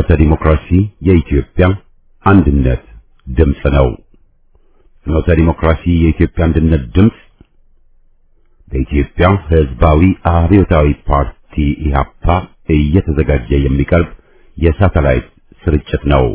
ፍኖተ ዲሞክራሲ የኢትዮጵያ አንድነት ድምፅ ነው። ፍኖተ ዲሞክራሲ የኢትዮጵያ አንድነት ድምፅ በኢትዮጵያ ሕዝባዊ አብዮታዊ ፓርቲ ኢህአፓ እየተዘጋጀ የሚቀርብ የሳተላይት ስርጭት ነው።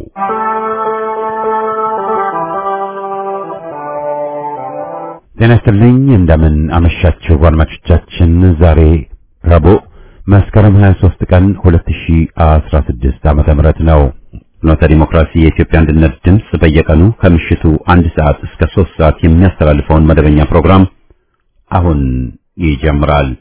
ጤና ይስጥልኝ። እንደምን አመሻችሁ አድማጮቻችን። ዛሬ ረቡዕ መስከረም 23 ቀን 2016 ዓመተ ምህረት ነው። ፍኖተ ዲሞክራሲ የኢትዮጵያ አንድነት ድምፅ በየቀኑ ከምሽቱ አንድ ሰዓት እስከ 3 ሰዓት የሚያስተላልፈውን መደበኛ ፕሮግራም አሁን ይጀምራል።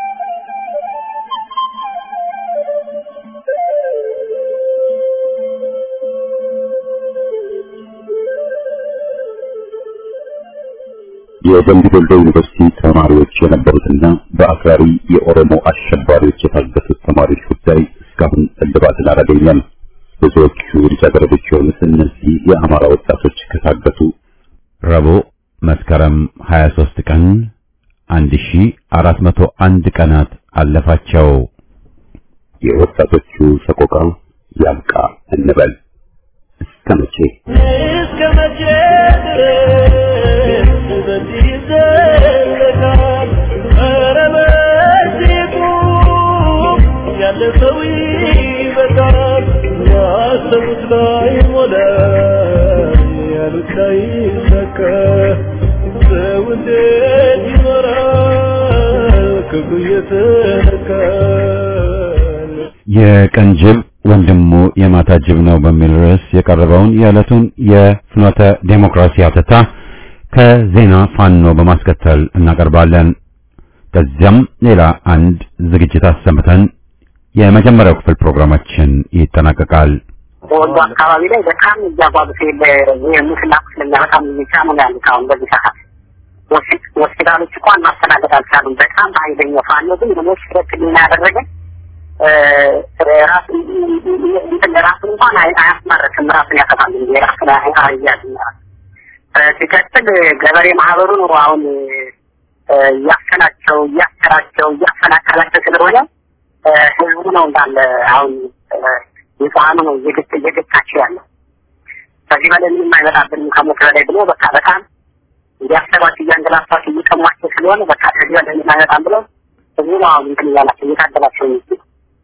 የደምቢ ዶሎ ዩኒቨርሲቲ ተማሪዎች የነበሩትና በአክራሪ የኦሮሞ አሸባሪዎች የታገቱት ተማሪዎች ጉዳይ እስካሁን እልባትን አላገኘም። ብዙዎቹ ልጃገረዶች የሆኑት እነዚህ የአማራ ወጣቶች ከታገቱ ረቡዕ መስከረም 23 ቀን 1401 ቀናት አለፋቸው። የወጣቶቹ ሰቆቃ ያብቃ እንበል። እስከ መቼ እስከ መቼ ድረስ በዚህ ይዘለቃል? ኧረ በዚህ ቁም፣ ያለፈው ይበቃል። ያሰቡት ላይ ሞላ፣ ያሉት ላይ ሰከ ሰው እንዴት ይኖራል ክብሩ እየተነካል? የቀን ጅብ ወንድሙ የማታ ጅብ ነው በሚል ርዕስ የቀረበውን የዕለቱን የፍኖተ ዴሞክራሲ አተታ ከዜና ፋኖ በማስከተል እናቀርባለን። ከዚያም ሌላ አንድ ዝግጅት አሰምተን የመጀመሪያው ክፍል ፕሮግራማችን ይጠናቀቃል። በወሎ አካባቢ ላይ በጣም እያጓዙት የሙስና ቁስለኛ በጣም የሚጫኑ ነው ያሉት። አሁን በዚህ ሰዓት ሆስፒ- ሆስፒታሎች እንኳን ማስተናገድ አልቻሉም። በጣም በኃይለኛው ፋኖ ግን ሞች ህክምና ያደረገ እ፣ ራስ እንትን ራሱን እንኳን አይ- አያስመርክም። ራሱን ያጠፋል እንጂ ራሱን አይ- አያዝም። እ፣ ሲቀጥል ገበሬ ማህበሩ ነው አሁን እ፣ እያፈናቸው እያሰራቸው እያፈናቀላቸው ስለሆነ እ፣ ህዝቡ ነው እንዳለ አሁን እ፣ ንጹሐኑ ነው እየገጭ እየገጫቸው ያለው። ከዚህ በላይ ምንም አይመጣብንም ከሞት በላይ ብሎ በቃ በጣም እያሰባቸው እያንገላፋቸው እየቀሟቸው ስለሆነ በቃ ከዚህ በላይ ምንም አይመጣም ብሎ ህዝቡ ነው አሁን እንትን እያላቸው እየታገላቸው የሚገኝ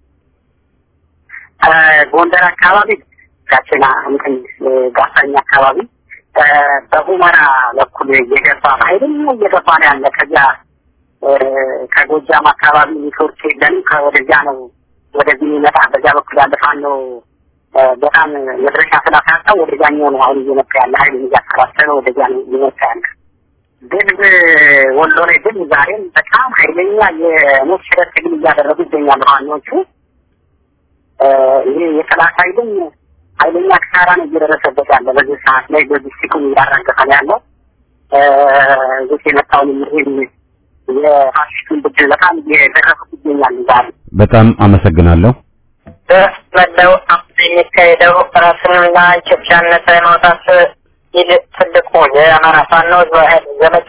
እ፣ ጎንደር አካባቢ ጋችና እንትን እ፣ ጋሳኝ አካባቢ እ፣ በሁመራ በኩል እየገባ ኃይልም እየገባ ነው ያለ ከዚያ እ፣ ከጎጃም አካባቢ ኔትወርክ የለንም ከወደዚያ ነው ወደዚህ የሚመጣ በዚያ በኩል ያለ ፋኖ እ፣ በጣም መድረሻ ስላሳጣው ወደዚያኛው ነው አሁን እየመጣ ያለ ኃይል እያሰባሰበ ወደዚያ ነው እየመጣ ያለ ድልብ ወሎ ላይ ድል ዛሬም በጣም ኃይለኛ የሞት ሽረት ትግል እያደረጉ ይገኛሉ ፋኖቹ እ፣ ይሄ የጠላት ኃይልም ኃይለኛ ክሳራ ነው እየደረሰበት ያለ በዚህ ሰዓት ላይ ሎጂስቲኩን እያራገፈ ነው ያለው እ፣ እዚህ የመጣውን ይህን የፋሽስቱን ብድር በጣም እየደረሱት ይገኛሉ ዛሬ በጣም አመሰግናለሁ። በመላው አፍሪካ የሚካሄደው ራስንና ኢትዮጵያን ነጻ የማውጣት ይህ ትልቁ የአማራ ፋኖ ህዝባዊ ኃይል ዘመቻ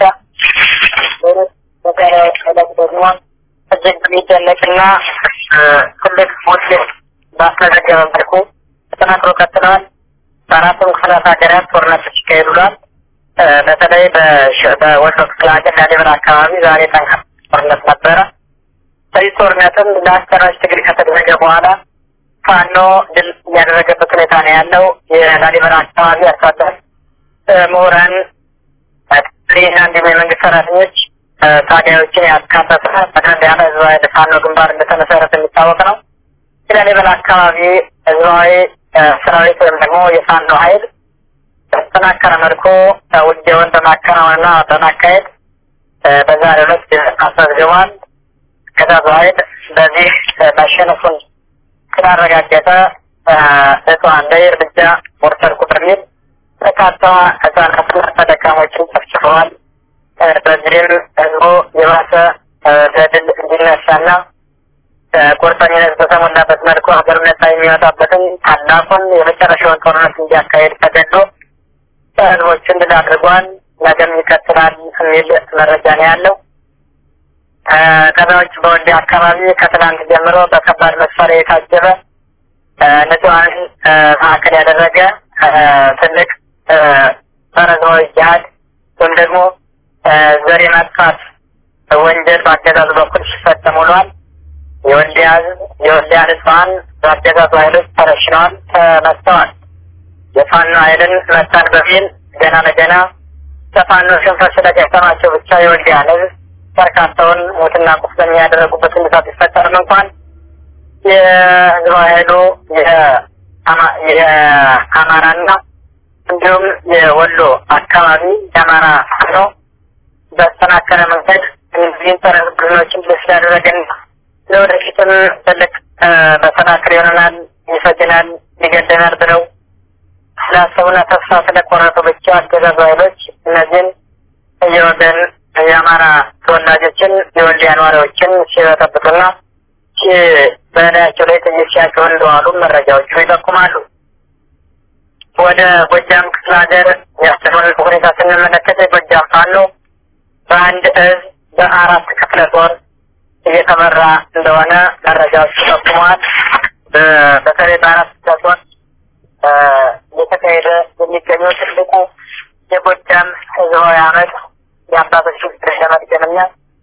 በዛሬው ዕለት ደግሞ እጅግ የሚደነቅና እ፣ ትልቅ ውጤት ባስመዘገበ መልኩ ተጠናክሮ ቀጥለዋል። በአራቱም ክፍላት ሀገራት ጦርነቶች ይካሄዱላል። እ፣ በተለይ በሸ- በወሎ ክፍለ ሀገር ላሊበላ አካባቢ ዛሬ ጠንካራ ጦርነት ነበረ። በዚህ ጦርነትም ለአስጨራሽ ትግል ከተደረገ በኋላ ፋኖ ድል ያደረገበት ሁኔታ ነው ያለው። የላሊበላ አካባቢ አርሶ አደር እ፣ ምሁራን እና እንዲሁም የመንግስት ሰራተኞች እ፣ ታጋዮችን ያካተተ ጠቅለል ያለ ህዝባዊ ፋኖ ግንባር እንደተመሰረተ የሚታወቅ ነው። የላሊበላ አካባቢ ህዝባዊ እ፣ ሰራዊት ወይም ደግሞ የፋኖ ኃይል በተጠናከረ መልኩ እ፣ ውጊያውን በማከናወንና በማካሄድ እ፣ በዛሬው ዕለት ድል አስመዝግቧል። ከዛዙ ኃይል በዚህ እ፣ መሸነፉን ስላረጋገጠ እ፣ ንጹሐን ላይ እርምጃ ወሰድኩ በሚል በርካታ ህጻናትና ተደካሞችን ጨፍጭፈዋል። እ፣ በዚህም ህዝቡ የባሰ እ፣ ለድል እንዲነሳና እ፣ ቁርጠኝነት በተሞላበት መልኩ ሀገር ነጻ የሚወጣበትን ታላቁን የመጨረሻውን ጦርነት እንዲያካሄድ ተገዶ ህዝቦችን ድል አድርጓል። ነገም ይቀጥላል የሚል መረጃ ነው ያለው። ከዛ ውጭ በወልዲያ አካባቢ ከትናንት ጀምሮ በከባድ መሳሪያ የታጀበ ንጹሐንን ማዕከል ያደረገ ትልቅ ጸረ ሕዝባዊ ጅሃድ ወይም ደግሞ ዘር የማጥፋት ወንጀል በአገዛዙ በኩል ሲፈጸም ውሏል። የወልዲያ ሕዝብ የወልዲያ ንጹሐን በአገዛዙ ኃይሎች ተረሽነዋል፣ ተመትተዋል። የፋኖ ኃይልን መታን በሚል ገና ለገና ከፋኖ ሽንፈት ስለገጠማቸው ብቻ የወልዲያን ሕዝብ በርካታውን ሞትና ቁስለኛ ያደረጉበት ሁኔታ ቢፈጠርም እንኳን የህዝባዊ ኃይሉ የአማራና እንዲሁም የወሎ አካባቢ የአማራ ፋኖ በተጠናከረ መንገድ እነዚህን ጸረ ቡድኖችን ድል ስላደረገና ለወደፊትም ትልቅ መሰናክል ይሆነናል፣ ይፈጅናል፣ ይገደናል ብለው ስላሰቡና ተስፋ ስለቆረጡ ብቻ አገዛዙ ኃይሎች እነዚህን የወገን የአማራ ተወላጆችን የወልዲያ ነዋሪዎችን ሲበጠብጡና በላያቸው ላይ ጥይት ሲያጭሩ እንደዋሉ መረጃዎቹ ይጠቁማሉ። ወደ ጎጃም ክፍለ ሀገር ያለውን ሁኔታ ስንመለከት የጎጃም ፋኖ በአንድ እዝ በአራት ክፍለ ጦር እየተመራ እንደሆነ መረጃዎች ጠቁመዋል። በተለይ በአራት ክፍለ ጦር እየተካሄደ የሚገኘው ትልቁ የጎጃም ህዝባዊ አመት የአባቶች ውድድር ለመድገምና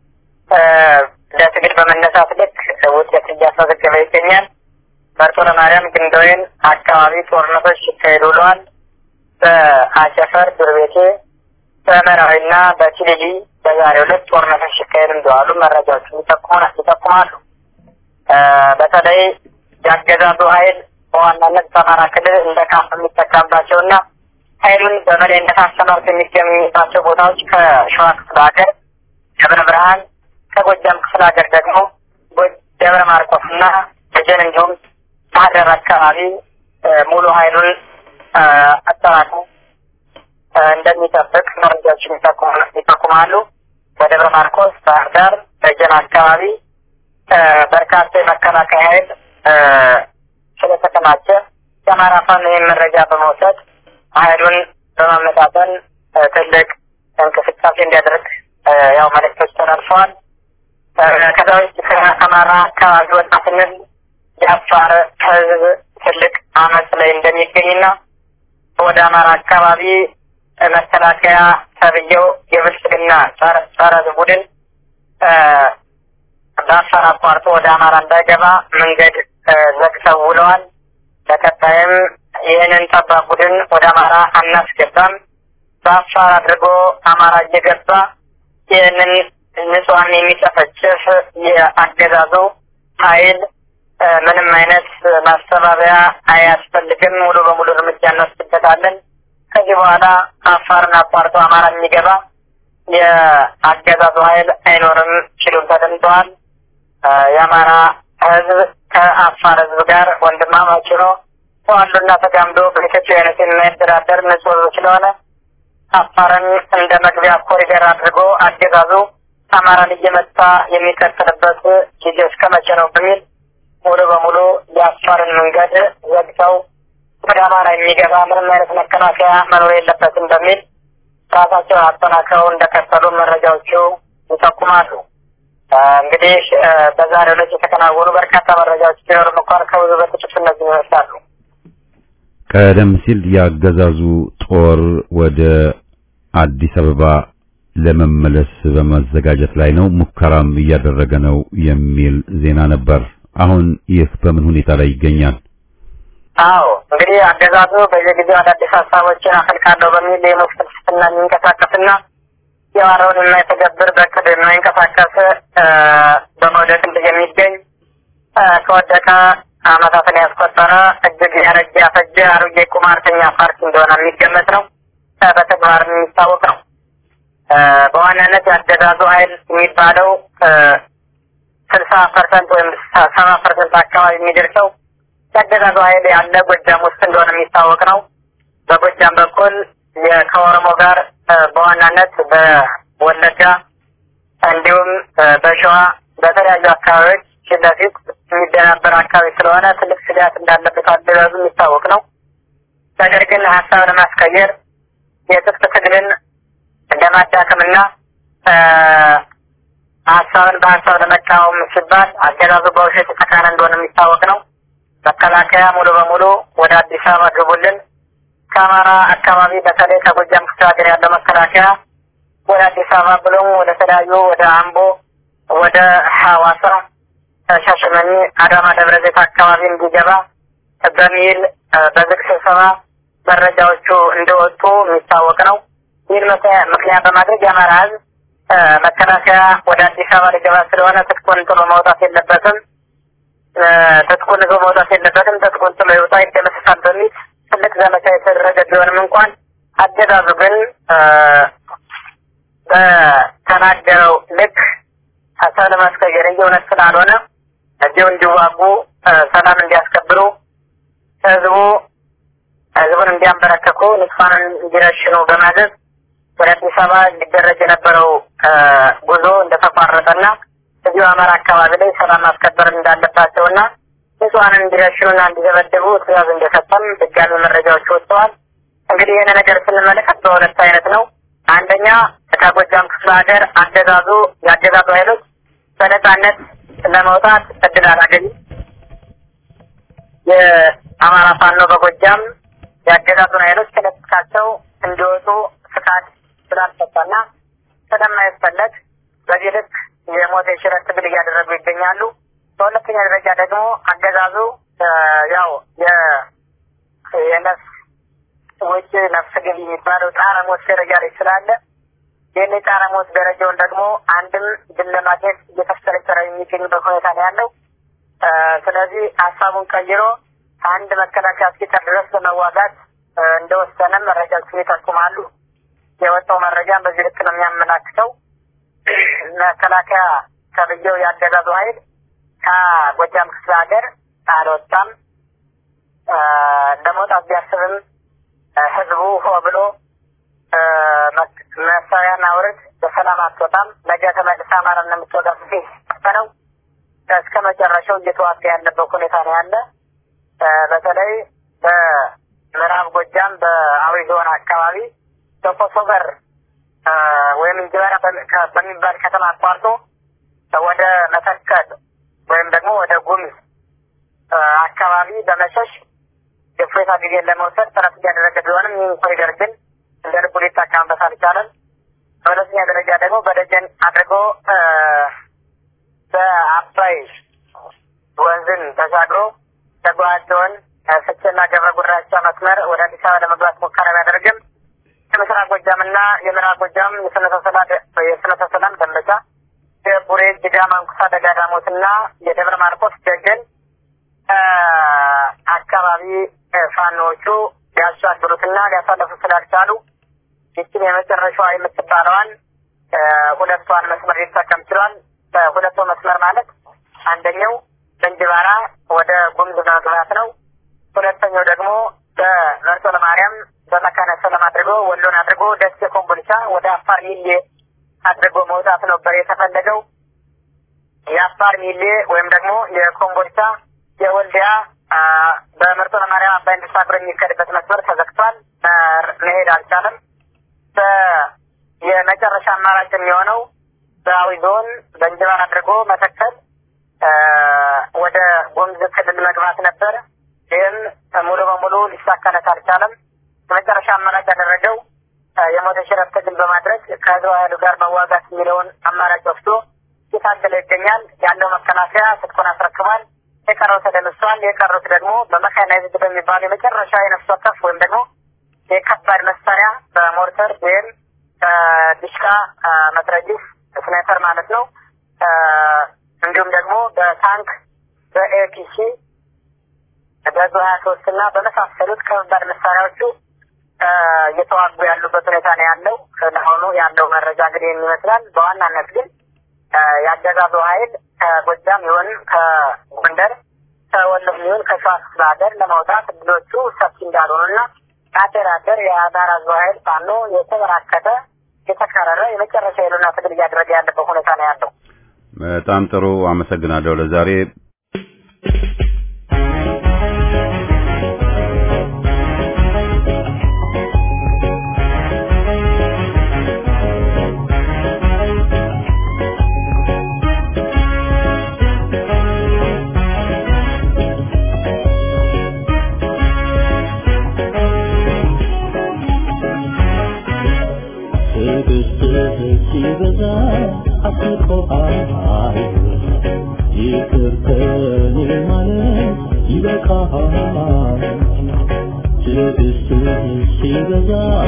ለትግል በመነሳት ልክ ውጤት እያስመዘገበ ይገኛል። መርጦ ለማርያም ግንደወይን አካባቢ ጦርነቶች ሲካሄዱ ውለዋል። በአቸፈር ዱርቤቴ፣ በመራዊና በቲሊሊ በዛሬው ዕለት ጦርነቶች ሲካሄዱ እንደዋሉ መረጃዎቹ ይጠቁማሉ። በተለይ የአገዛዙ ኃይል በዋናነት በአማራ ክልል እንደ ካምፕ የሚጠቀምባቸውና ኃይሉን በበላይነት አሰማርቶ የሚገኙባቸው ቦታዎች ከሸዋ ክፍለ ሀገር ደብረ ብርሃን፣ ከጎጃም ክፍለ ሀገር ደግሞ ደብረ ማርቆስና ደጀን እንዲሁም ባህር ዳር አካባቢ ሙሉ ኃይሉን አጠራቅሞ እንደሚጠብቅ መረጃዎች ይጠቁማሉ። በደብረ ማርቆስ፣ ባህር ዳር፣ ደጀን አካባቢ በርካታ የመከላከያ ኃይል ስለተከማቸ የአማራ ፋኖ ይህን መረጃ በመውሰድ ኃይሉን በማመጣጠን ትልቅ እንቅስቃሴ እንዲያደርግ ያው መልእክቶች ተላልፈዋል። ከዛ ውጭ ከአማራ አካባቢ ወጣ ስንል የአፋር ሕዝብ ትልቅ አመፅ ላይ እንደሚገኝና ወደ አማራ አካባቢ መከላከያ ተብዬው የብልጽግና ጸረ ቡድን በአፋር አቋርጦ ወደ አማራ እንዳይገባ መንገድ ዘግተው ውለዋል። በቀጣይም ይህንን ጠባብ ቡድን ወደ አማራ አናስገባም፣ በአፋር አድርጎ አማራ እየገባ ይህንን ንጹሐን የሚጨፈጭፍ የአገዛዙ ኃይል ምንም አይነት ማስተባበያ አያስፈልግም፣ ሙሉ በሙሉ እርምጃ እንወስድበታለን። ከዚህ በኋላ አፋርን አቋርጦ አማራ የሚገባ የአገዛዙ ኃይል አይኖርም ሲሉም ተደምጠዋል። የአማራ ህዝብ ከአፋር ህዝብ ጋር ወንድማማች ነው ተዋሉና ተጋምዶ በኢትዮጵያዊነት የማይደራደር ንጹህ ህዝብ ስለሆነ አፋርን እንደ መግቢያ ኮሪደር አድርጎ አገዛዙ አማራን እየመታ የሚቀጥልበት ጊዜ እስከ መቼ ነው በሚል ሙሉ በሙሉ የአፋርን መንገድ ዘግተው ወደ አማራ የሚገባ ምንም አይነት መከላከያ መኖር የለበትም በሚል ራሳቸውን አጠናክረው እንደቀጠሉ መረጃዎቹ ይጠቁማሉ። እንግዲህ በዛሬው ዕለት የተከናወኑ በርካታ መረጃዎች ቢኖርም እንኳን ከብዙ በጥቂቱ እነዚህ ይመስላሉ። ቀደም ሲል የአገዛዙ ጦር ወደ አዲስ አበባ ለመመለስ በመዘጋጀት ላይ ነው፣ ሙከራም እያደረገ ነው የሚል ዜና ነበር። አሁን ይህ በምን ሁኔታ ላይ ይገኛል? አዎ እንግዲህ አገዛዙ በየጊዜው አዳዲስ ሀሳቦችን አፈልቃለሁ በሚል የሞት ፍልስፍና የሚንቀሳቀስና የዋረውን የማይተገብር በቅድ የማይንቀሳቀስ በመውደቅ ላይ የሚገኝ ከወደቀ ዓመታትን ያስቆጠረ እጅግ ያረጀ ያፈጀ አሮጌ ቁማርተኛ ፓርቲ እንደሆነ የሚገመት ነው። በተግባር የሚታወቅ ነው። በዋናነት የአገዛዙ ኃይል የሚባለው ስልሳ ፐርሰንት ወይም ሰባ ፐርሰንት አካባቢ የሚደርሰው የአገዛዙ ኃይል ያለ ጎጃም ውስጥ እንደሆነ የሚታወቅ ነው። በጎጃም በኩል ከኦሮሞ ጋር በዋናነት በወለጋ እንዲሁም በሸዋ በተለያዩ አካባቢዎች ፊት ለፊት የሚደናበር አካባቢ ስለሆነ ትልቅ ስጋት እንዳለበት አገዛዙ የሚታወቅ ነው። ነገር ግን ሀሳብ ለማስቀየር የትጥቅ ትግልን ለማዳከምና ሀሳብን በሀሳብ ለመቃወም ሲባል አገዛዙ በውሸት የተካነ እንደሆነ የሚታወቅ ነው። መከላከያ ሙሉ በሙሉ ወደ አዲስ አበባ ግቡልን፣ ከአማራ አካባቢ በተለይ ከጎጃም ክፍለ ሀገር ያለው መከላከያ ወደ አዲስ አበባ ብሎም ወደ ተለያዩ ወደ አምቦ፣ ወደ ሐዋሳ፣ ሻሸመኔ፣ አዳማ፣ ደብረ ዘይት አካባቢ እንዲገባ በሚል በዝግ ስብሰባ መረጃዎቹ እንደወጡ የሚታወቅ ነው። ይህን ምክንያት በማድረግ የአማራ ህዝብ መከላከያ ወደ አዲስ አበባ ሊገባ ስለሆነ ትጥቁን ጥሎ መውጣት የለበትም፣ ትጥቁን ይዞ መውጣት የለበትም፣ ትጥቁን ጥሎ ይውጣ ይደመሰሳል በሚል ትልቅ ዘመቻ የተደረገ ቢሆንም እንኳን አገዛዙ ግን በተናገረው ልክ ሀሳብ ለማስቀየር እንጂ እውነት ስላልሆነ እዚሁ እንዲዋጉ ሰላም እንዲያስከብሩ ህዝቡ ህዝቡን እንዲያንበረከኩ ንጹሐንን እንዲረሽኑ በማዘዝ ወደ አዲስ አበባ ሊደረግ የነበረው ጉዞ እንደተቋረጠና እዚሁ አማራ አካባቢ ላይ ሰላም ማስከበር እንዳለባቸውና ንጹሐንን እንዲረሽኑና እንዲደበደቡ ትእዛዝ እንደሰጠም ድጋሚ መረጃዎች ወጥተዋል። እንግዲህ ይህን ነገር ስንመለከት በሁለት አይነት ነው። አንደኛ ከጎጃም ክፍለ ሀገር አገዛዙ የአገዛዙ ኃይሎች በነጻነት ለመውጣት እድል አላገኙም። የአማራ ፋኖ በጎጃም የአገዛዙን ኃይሎች ከለጥቃቸው እንዲወጡ ፍቃድ ስላልሰጠና ስለማይፈለግ በዚህ ልክ የሞት የሽረት ትግል እያደረጉ ይገኛሉ። በሁለተኛ ደረጃ ደግሞ አገዛዙ ያው የነፍስ ውጭ ነፍስ ገቢ የሚባለው ጣረ ሞት ደረጃ ላይ ስላለ ይህን የጣረ ሞት ደረጃውን ደግሞ አንድም ድል ለማግኘት እየተፍጨረጨረ የሚገኝበት ሁኔታ ነው ያለው። ስለዚህ ሀሳቡን ቀይሮ አንድ መከላከያ እስኪቀር ድረስ ለመዋጋት እንደወሰነም መረጃዎችን ይጠቁማሉ። የወጣው መረጃም በዚህ ልክ ነው የሚያመላክተው። መከላከያ ተብዬው ያገዛዙ ኃይል ከጎጃም ክፍለ ሀገር አልወጣም። ለመውጣት ቢያስብም ህዝቡ ሆ ብሎ መሳሪያና ውርድ በሰላም አትወጣም፣ ነገ ተመልሳ አማራ እንደምትወጣ ጊዜ ነው እስከ መጨረሻው እየተዋጋ ያለበት ሁኔታ ነው ያለ። በተለይ በምዕራብ ጎጃም በአዊ ዞን አካባቢ በኮሶቨር ወይም እንጅበራ በሚባል ከተማ አቋርጦ ወደ መተከል ወይም ደግሞ ወደ ጉምዝ አካባቢ በመሸሽ የእፎይታ ጊዜን ለመውሰድ ጥረት እያደረገ ቢሆንም ይህን ኮሪደር ግን እንደ ልቡ ሊጠቀምበት አልቻለም። በሁለተኛ ደረጃ ደግሞ በደጀን አድርጎ በአባይ ወንዝን ተሻግሮ ተጓቸውን ስቼና ገብረ ጉራቻ መስመር ወደ አዲስ አበባ ለመግባት ሙከራ ቢያደርግም የምስራቅ ጎጃምና የምዕራብ ጎጃም የፍኖተ ሰላም ደንበጫ፣ የቡሬ ጅጋ፣ ማንኩሳ፣ ደጋዳሞትና የደብረ ማርቆስ ደጀን አካባቢ ፋኖዎቹ ሊያሻግሩትና ሊያሳለፉ ስላልቻሉ ይችን የመጨረሻዋ የምትባለዋን ሁለቷን መስመር ሊጠቀም ችሏል። በሁለቱ መስመር ማለት አንደኛው በእንጅባራ ወደ ጉምዝ መግባት ነው። ሁለተኛው ደግሞ በመርጦ ለማርያም በመካነ ሰላም አድርጎ ወሎን አድርጎ ደሴ ኮምቦልቻ ወደ አፋር ሚሌ አድርጎ መውጣት ነበር የተፈለገው። የአፋር ሚሌ ወይም ደግሞ የኮምቦልቻ የወልዲያ በመርጦ ለማርያም አባይን ተሻግሮ የሚከድበት መስመር ተዘግቷል። መሄድ አልቻለም። የመጨረሻ አማራጭ የሚሆነው በአዊ ዞን በእንጅባር አድርጎ መተከል ወደ ጉምዝ ክልል መግባት ነበር። ይህም ሙሉ በሙሉ ሊሳካለት አልቻለም። የመጨረሻ አማራጭ ያደረገው የሞት ሽረት ትግል በማድረግ ከህዝብ ኃይሉ ጋር መዋጋት የሚለውን አማራጭ ወስዶ እየታገለ ይገኛል። ያለው መከላከያ ትጥቁን አስረክቧል። የቀረው ተደምሷል። የቀሩት ደግሞ በመካናይዝድ በሚባሉ የመጨረሻ የነፍስ ወከፍ ወይም ደግሞ የከባድ መሳሪያ በሞርተር ወይም ዲሽቃ መትረጊስ ስናይፐር ማለት ነው። እንዲሁም ደግሞ በታንክ በኤፒሲ በዙ ሀያ ሶስት እና በመሳሰሉት ከባድ መሳሪያዎቹ እየተዋጉ ያሉበት ሁኔታ ነው ያለው። ለአሁኑ ያለው መረጃ እንግዲህ ይመስላል። በዋናነት ግን ያገዛዙ ኃይል ከጎጃም ይሁን ከጎንደር ከወሎም ይሁን ከሸዋ ክፍለ ሀገር ለመውጣት እድሎቹ ሰፊ እንዳልሆኑና አደር አደር የአማራ ሕዝብ ኃይል ፋኖ የተበራከተ የተከረረ የመጨረሻ የሉና ትግል እያደረገ ያለበት ሁኔታ ነው ያለው። በጣም ጥሩ አመሰግናለሁ። ለዛሬ ከኔ ማለት ይበቃሃል ትዕግስትህ ሲበዛ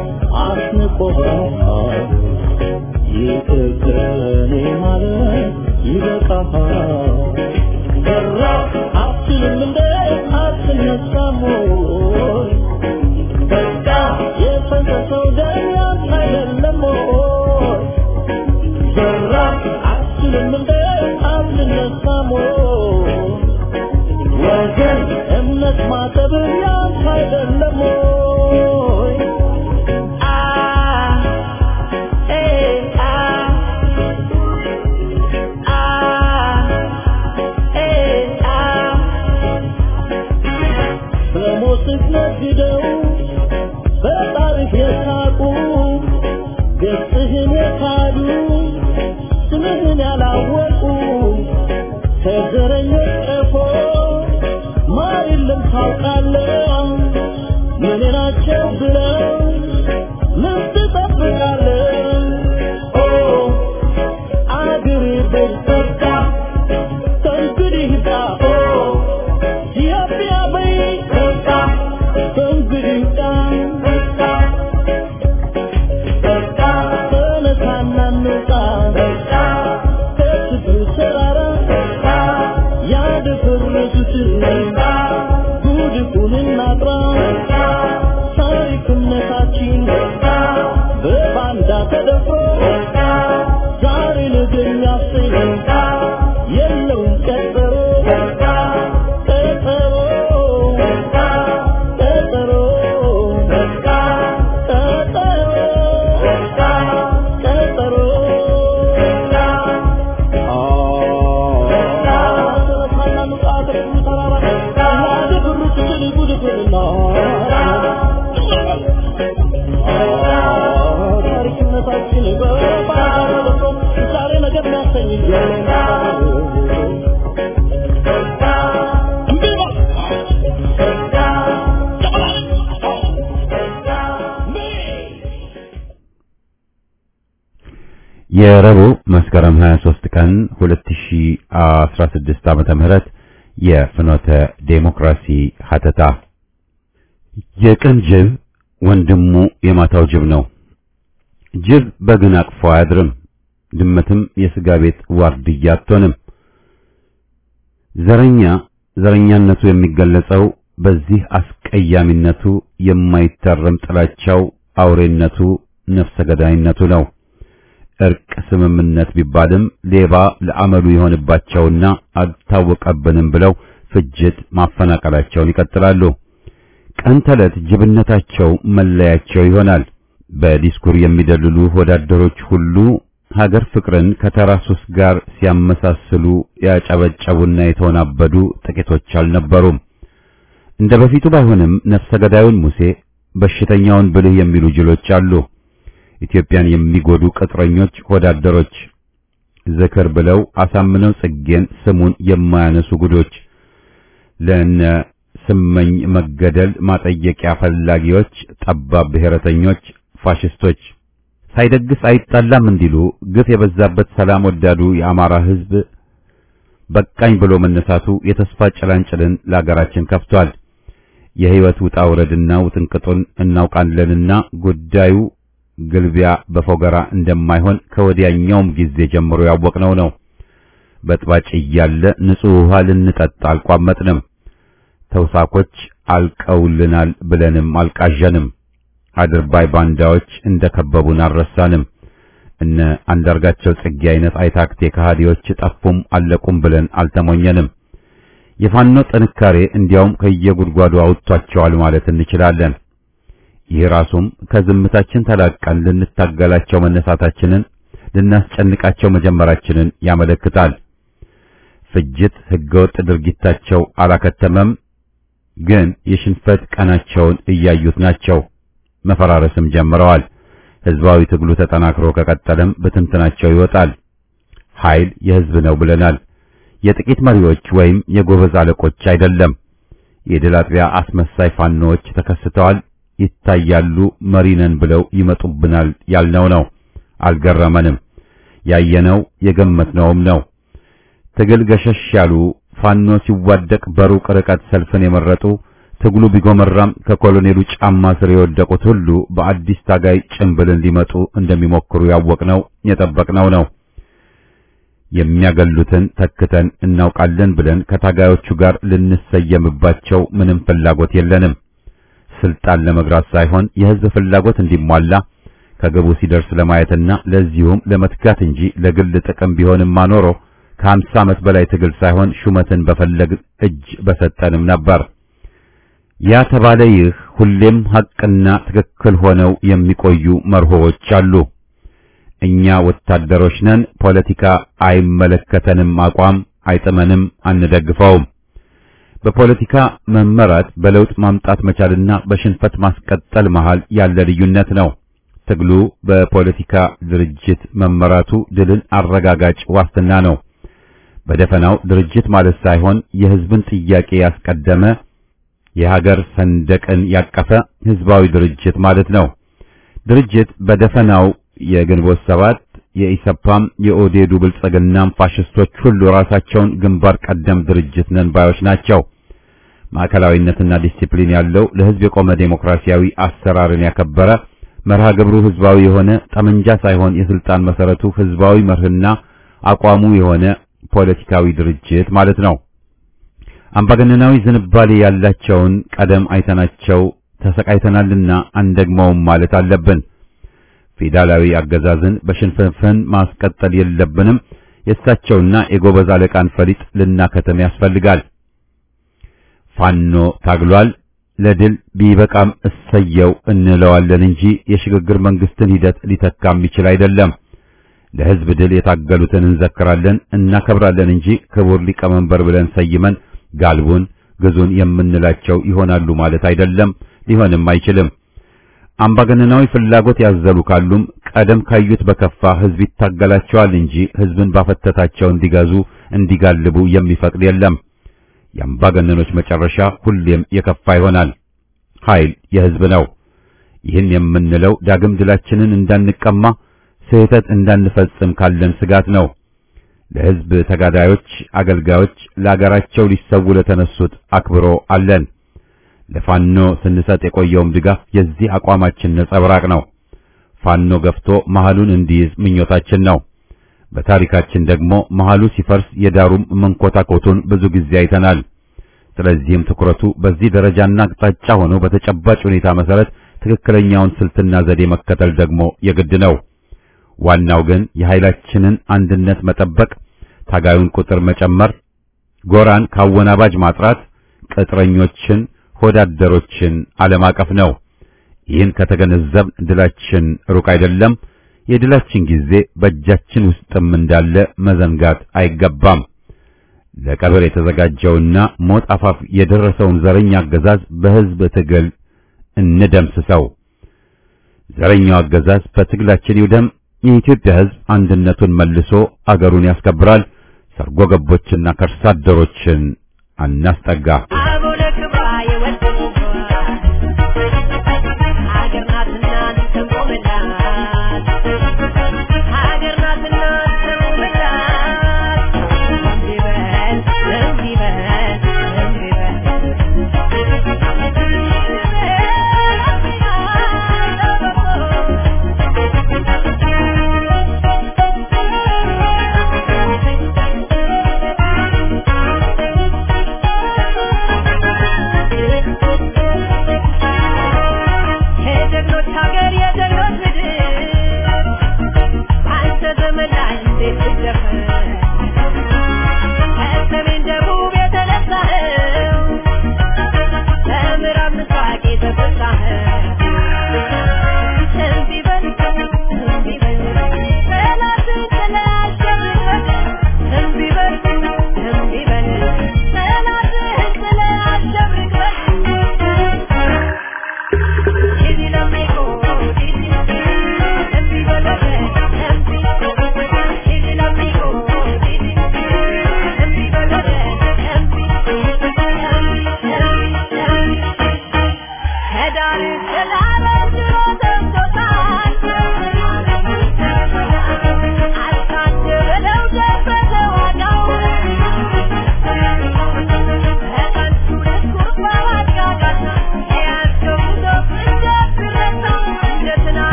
አስንቆሃል ይቅር ከኔ ማለት ይበቃሃል ሰራ አትችልም እንደ አትነሳም ወይ በቃ የፈሰሰው ደም ያንተ አይደለም ወይ ሰራ አትችልም እንደ አትነሳም ወይ ወገን እምነት ማጠብ ያንተ አይደለም ወይ አ ኤ አ አ ኤ አ በሞትህ ነግደው በጣሪፍ የሳቁ ገጽህን የካዱ ስምህን ያላወቁ ከዘረኞች ቀፎ ማር የለም ታውቃለህ ምን ናቸው ብለው ምን ትጠብቃለህ ኦ አገሬ በርታ ከእንግዲህ ይብቃ ኦ ኢትዮጵያ በይ በቃ ከእንግዲህ ይብቃ በቃ ተነሳና እንውጣ በቃ ከችግሩ ተራራ በቃ ያደፈረሱትን በቃ ጉድፉን እናጥራ በቃ ታሪክነታችን በቃ በባንዳ ተደፍሮ በቃ ዛሬ ነገ የሚያሰኝ በቃ የለውም ቀጠሮ በቃ ቀጠሮ በቃ ቀጠሮ በቃ ቀጠሮ በቃ ቀጠሮ በቃ ታሪክነታችን ዛሬ ነገር የሚያሰኝ የረቡዕ መስከረም 23 ቀን 2016 ዓመተ ምህረት የፍኖተ ዴሞክራሲ ሀተታ የቀን ጅብ ወንድሙ የማታው ጅብ ነው። ጅብ በግን አቅፎ አያድርም። ድመትም የስጋ ቤት ዋርድያ አትሆንም። ዘረኛ ዘረኛነቱ የሚገለጸው በዚህ አስቀያሚነቱ፣ የማይታረም ጥላቻው፣ አውሬነቱ፣ ነፍሰ ገዳይነቱ ነው። እርቅ ስምምነት ቢባልም ሌባ ለአመሉ የሆንባቸውና አልታወቀብንም ብለው ፍጅት ማፈናቀላቸውን ይቀጥላሉ። ቀን ተዕለት ጅብነታቸው መለያቸው ይሆናል። በዲስኩር የሚደልሉ ወዳደሮች ሁሉ ሀገር ፍቅርን ከተራ ሱስ ጋር ሲያመሳስሉ ያጨበጨቡና የተወናበዱ ጥቂቶች አልነበሩም። እንደ በፊቱ ባይሆንም ነፍሰ ገዳዩን ሙሴ፣ በሽተኛውን ብልህ የሚሉ ጅሎች አሉ። ኢትዮጵያን የሚጎዱ ቅጥረኞች ወዳደሮች ዝክር ብለው አሳምነው ጽጌን ስሙን የማያነሱ ጉዶች ለነ ስመኝ መገደል ማጠየቂያ ፈላጊዎች፣ ጠባብ ብሔረተኞች፣ ፋሽስቶች ሳይደግስ አይጣላም እንዲሉ ግፍ የበዛበት ሰላም ወዳዱ የአማራ ሕዝብ በቃኝ ብሎ መነሳቱ የተስፋ ጭላንጭልን ለአገራችን ከፍቷል። የሕይወት ውጣ ውረድና ውጥንቅጡን እናውቃለንና ጉዳዩ ግልቢያ በፎገራ እንደማይሆን ከወዲያኛውም ጊዜ ጀምሮ ያወቅነው ነው። በጥባጭ እያለ ንጹሕ ውሃ ልንጠጣ አልቋመጥንም። ተውሳኮች አልቀውልናል ብለንም አልቃዠንም። አድርባይ ባንዳዎች እንደከበቡን አልረሳንም። እነ አንዳርጋቸው ጽጌ አይነት አይታክቴ ከሃዲዎች ጠፉም አለቁም ብለን አልተሞኘንም። የፋኖ ጥንካሬ እንዲያውም ከየጉድጓዱ አውጥቷቸዋል ማለት እንችላለን። ይህ ራሱም ከዝምታችን ተላቀን ልንታገላቸው መነሳታችንን ልናስጨንቃቸው መጀመራችንን ያመለክታል። ፍጅት፣ ህገወጥ ድርጊታቸው አላከተመም፣ ግን የሽንፈት ቀናቸውን እያዩት ናቸው። መፈራረስም ጀምረዋል። ህዝባዊ ትግሉ ተጠናክሮ ከቀጠለም በትንትናቸው ይወጣል። ኃይል የህዝብ ነው ብለናል። የጥቂት መሪዎች ወይም የጎበዝ አለቆች አይደለም። የድል አጥቢያ አስመሳይ ፋኖዎች ተከስተዋል፣ ይታያሉ። መሪነን ብለው ይመጡብናል ያልነው ነው። አልገረመንም። ያየነው የገመትነውም ነው። ትግል ገሸሽ ያሉ ፋኖ ሲዋደቅ በሩቅ ርቀት ሰልፍን የመረጡ ትግሉ ቢጎመራም ከኮሎኔሉ ጫማ ስር የወደቁት ሁሉ በአዲስ ታጋይ ጭንብልን ሊመጡ እንደሚሞክሩ ያወቅነው የጠበቅነው ነው። የሚያገሉትን ተክተን እናውቃለን ብለን ከታጋዮቹ ጋር ልንሰየምባቸው ምንም ፍላጎት የለንም። ስልጣን ለመግራት ሳይሆን የህዝብ ፍላጎት እንዲሟላ ከግቡ ሲደርስ ለማየትና ለዚሁም ለመትጋት እንጂ ለግል ጥቅም ቢሆንማ ኖሮ ከሀምሳ ዓመት በላይ ትግል ሳይሆን ሹመትን በፈለግ እጅ በሰጠንም ነበር። ያ ተባለ ይህ ሁሌም ሐቅና ትክክል ሆነው የሚቆዩ መርሆዎች አሉ። እኛ ወታደሮች ነን፣ ፖለቲካ አይመለከተንም፣ አቋም አይጥመንም፣ አንደግፈውም። በፖለቲካ መመራት በለውጥ ማምጣት መቻልና በሽንፈት ማስቀጠል መሃል ያለ ልዩነት ነው። ትግሉ በፖለቲካ ድርጅት መመራቱ ድልን አረጋጋጭ ዋስትና ነው። በደፈናው ድርጅት ማለት ሳይሆን የህዝብን ጥያቄ ያስቀደመ የሀገር ሰንደቅን ያቀፈ ህዝባዊ ድርጅት ማለት ነው። ድርጅት በደፈናው የግንቦት ሰባት የኢሰፓም የኦዴዱ ብልጽግናም ፋሽስቶች ሁሉ ራሳቸውን ግንባር ቀደም ድርጅት ነን ባዮች ናቸው። ማዕከላዊነትና ዲሲፕሊን ያለው ለህዝብ የቆመ ዴሞክራሲያዊ አሰራርን ያከበረ መርሃ ግብሩ ህዝባዊ የሆነ ጠመንጃ ሳይሆን የስልጣን መሰረቱ ህዝባዊ መርህና አቋሙ የሆነ ፖለቲካዊ ድርጅት ማለት ነው። አምባገነናዊ ዝንባሌ ያላቸውን ቀደም አይተናቸው ተሰቃይተናልና አንደግመውም ማለት አለብን። ፌዴራላዊ አገዛዝን በሽንፍንፍን ማስቀጠል የለብንም። የእሳቸውና የጎበዝ አለቃን ፈሊጥ ልናከተም ያስፈልጋል። ፋኖ ታግሏል፣ ለድል ቢበቃም እሰየው እንለዋለን እንጂ የሽግግር መንግስትን ሂደት ሊተካ የሚችል አይደለም። ለህዝብ ድል የታገሉትን እንዘክራለን፣ እናከብራለን እንጂ ክቡር ሊቀመንበር ብለን ሰይመን ጋልቡን ግዙን የምንላቸው ይሆናሉ ማለት አይደለም፣ ሊሆንም አይችልም። አምባገነናዊ ፍላጎት ያዘሉ ካሉም ቀደም ካዩት በከፋ ህዝብ ይታገላቸዋል እንጂ ህዝብን ባፈተታቸው እንዲገዙ እንዲጋልቡ የሚፈቅድ የለም። የአምባገነኖች መጨረሻ ሁሌም የከፋ ይሆናል። ኃይል የህዝብ ነው። ይህን የምንለው ዳግም ድላችንን እንዳንቀማ ስህተት እንዳንፈጽም ካለን ስጋት ነው። ለህዝብ ተጋዳዮች፣ አገልጋዮች፣ ለአገራቸው ሊሰው ለተነሱት አክብሮ አለን። ለፋኖ ስንሰጥ የቆየውም ድጋፍ የዚህ አቋማችን ነጸብራቅ ነው። ፋኖ ገፍቶ መሃሉን እንዲይዝ ምኞታችን ነው። በታሪካችን ደግሞ መሃሉ ሲፈርስ የዳሩም መንኮታኮቱን ብዙ ጊዜ አይተናል። ስለዚህም ትኩረቱ በዚህ ደረጃና አቅጣጫ ሆኖ በተጨባጭ ሁኔታ መሰረት ትክክለኛውን ስልትና ዘዴ መከተል ደግሞ የግድ ነው። ዋናው ግን የኃይላችንን አንድነት መጠበቅ፣ ታጋዩን ቁጥር መጨመር፣ ጎራን ካወናባጅ ማጥራት፣ ቅጥረኞችን ሆዳደሮችን አለማቀፍ ነው። ይህን ከተገነዘብ ድላችን ሩቅ አይደለም። የድላችን ጊዜ በእጃችን ውስጥም እንዳለ መዘንጋት አይገባም። ለቀብር የተዘጋጀውና ሞት አፋፍ የደረሰውን ዘረኛ አገዛዝ በሕዝብ ትግል እንደምስሰው። ዘረኛው አገዛዝ በትግላችን ይውደም። የኢትዮጵያ ሕዝብ አንድነቱን መልሶ አገሩን ያስከብራል። ሰርጎ ገቦችና ከርሳ አደሮችን አናስጠጋ። አቡነ ክብራ የወደቁባት ሀገር ናትና እንሰንቆምላት ሀገር ናትና እንሰንቆምላት እንዲህ በል እንዲህ በል እንዲህ በል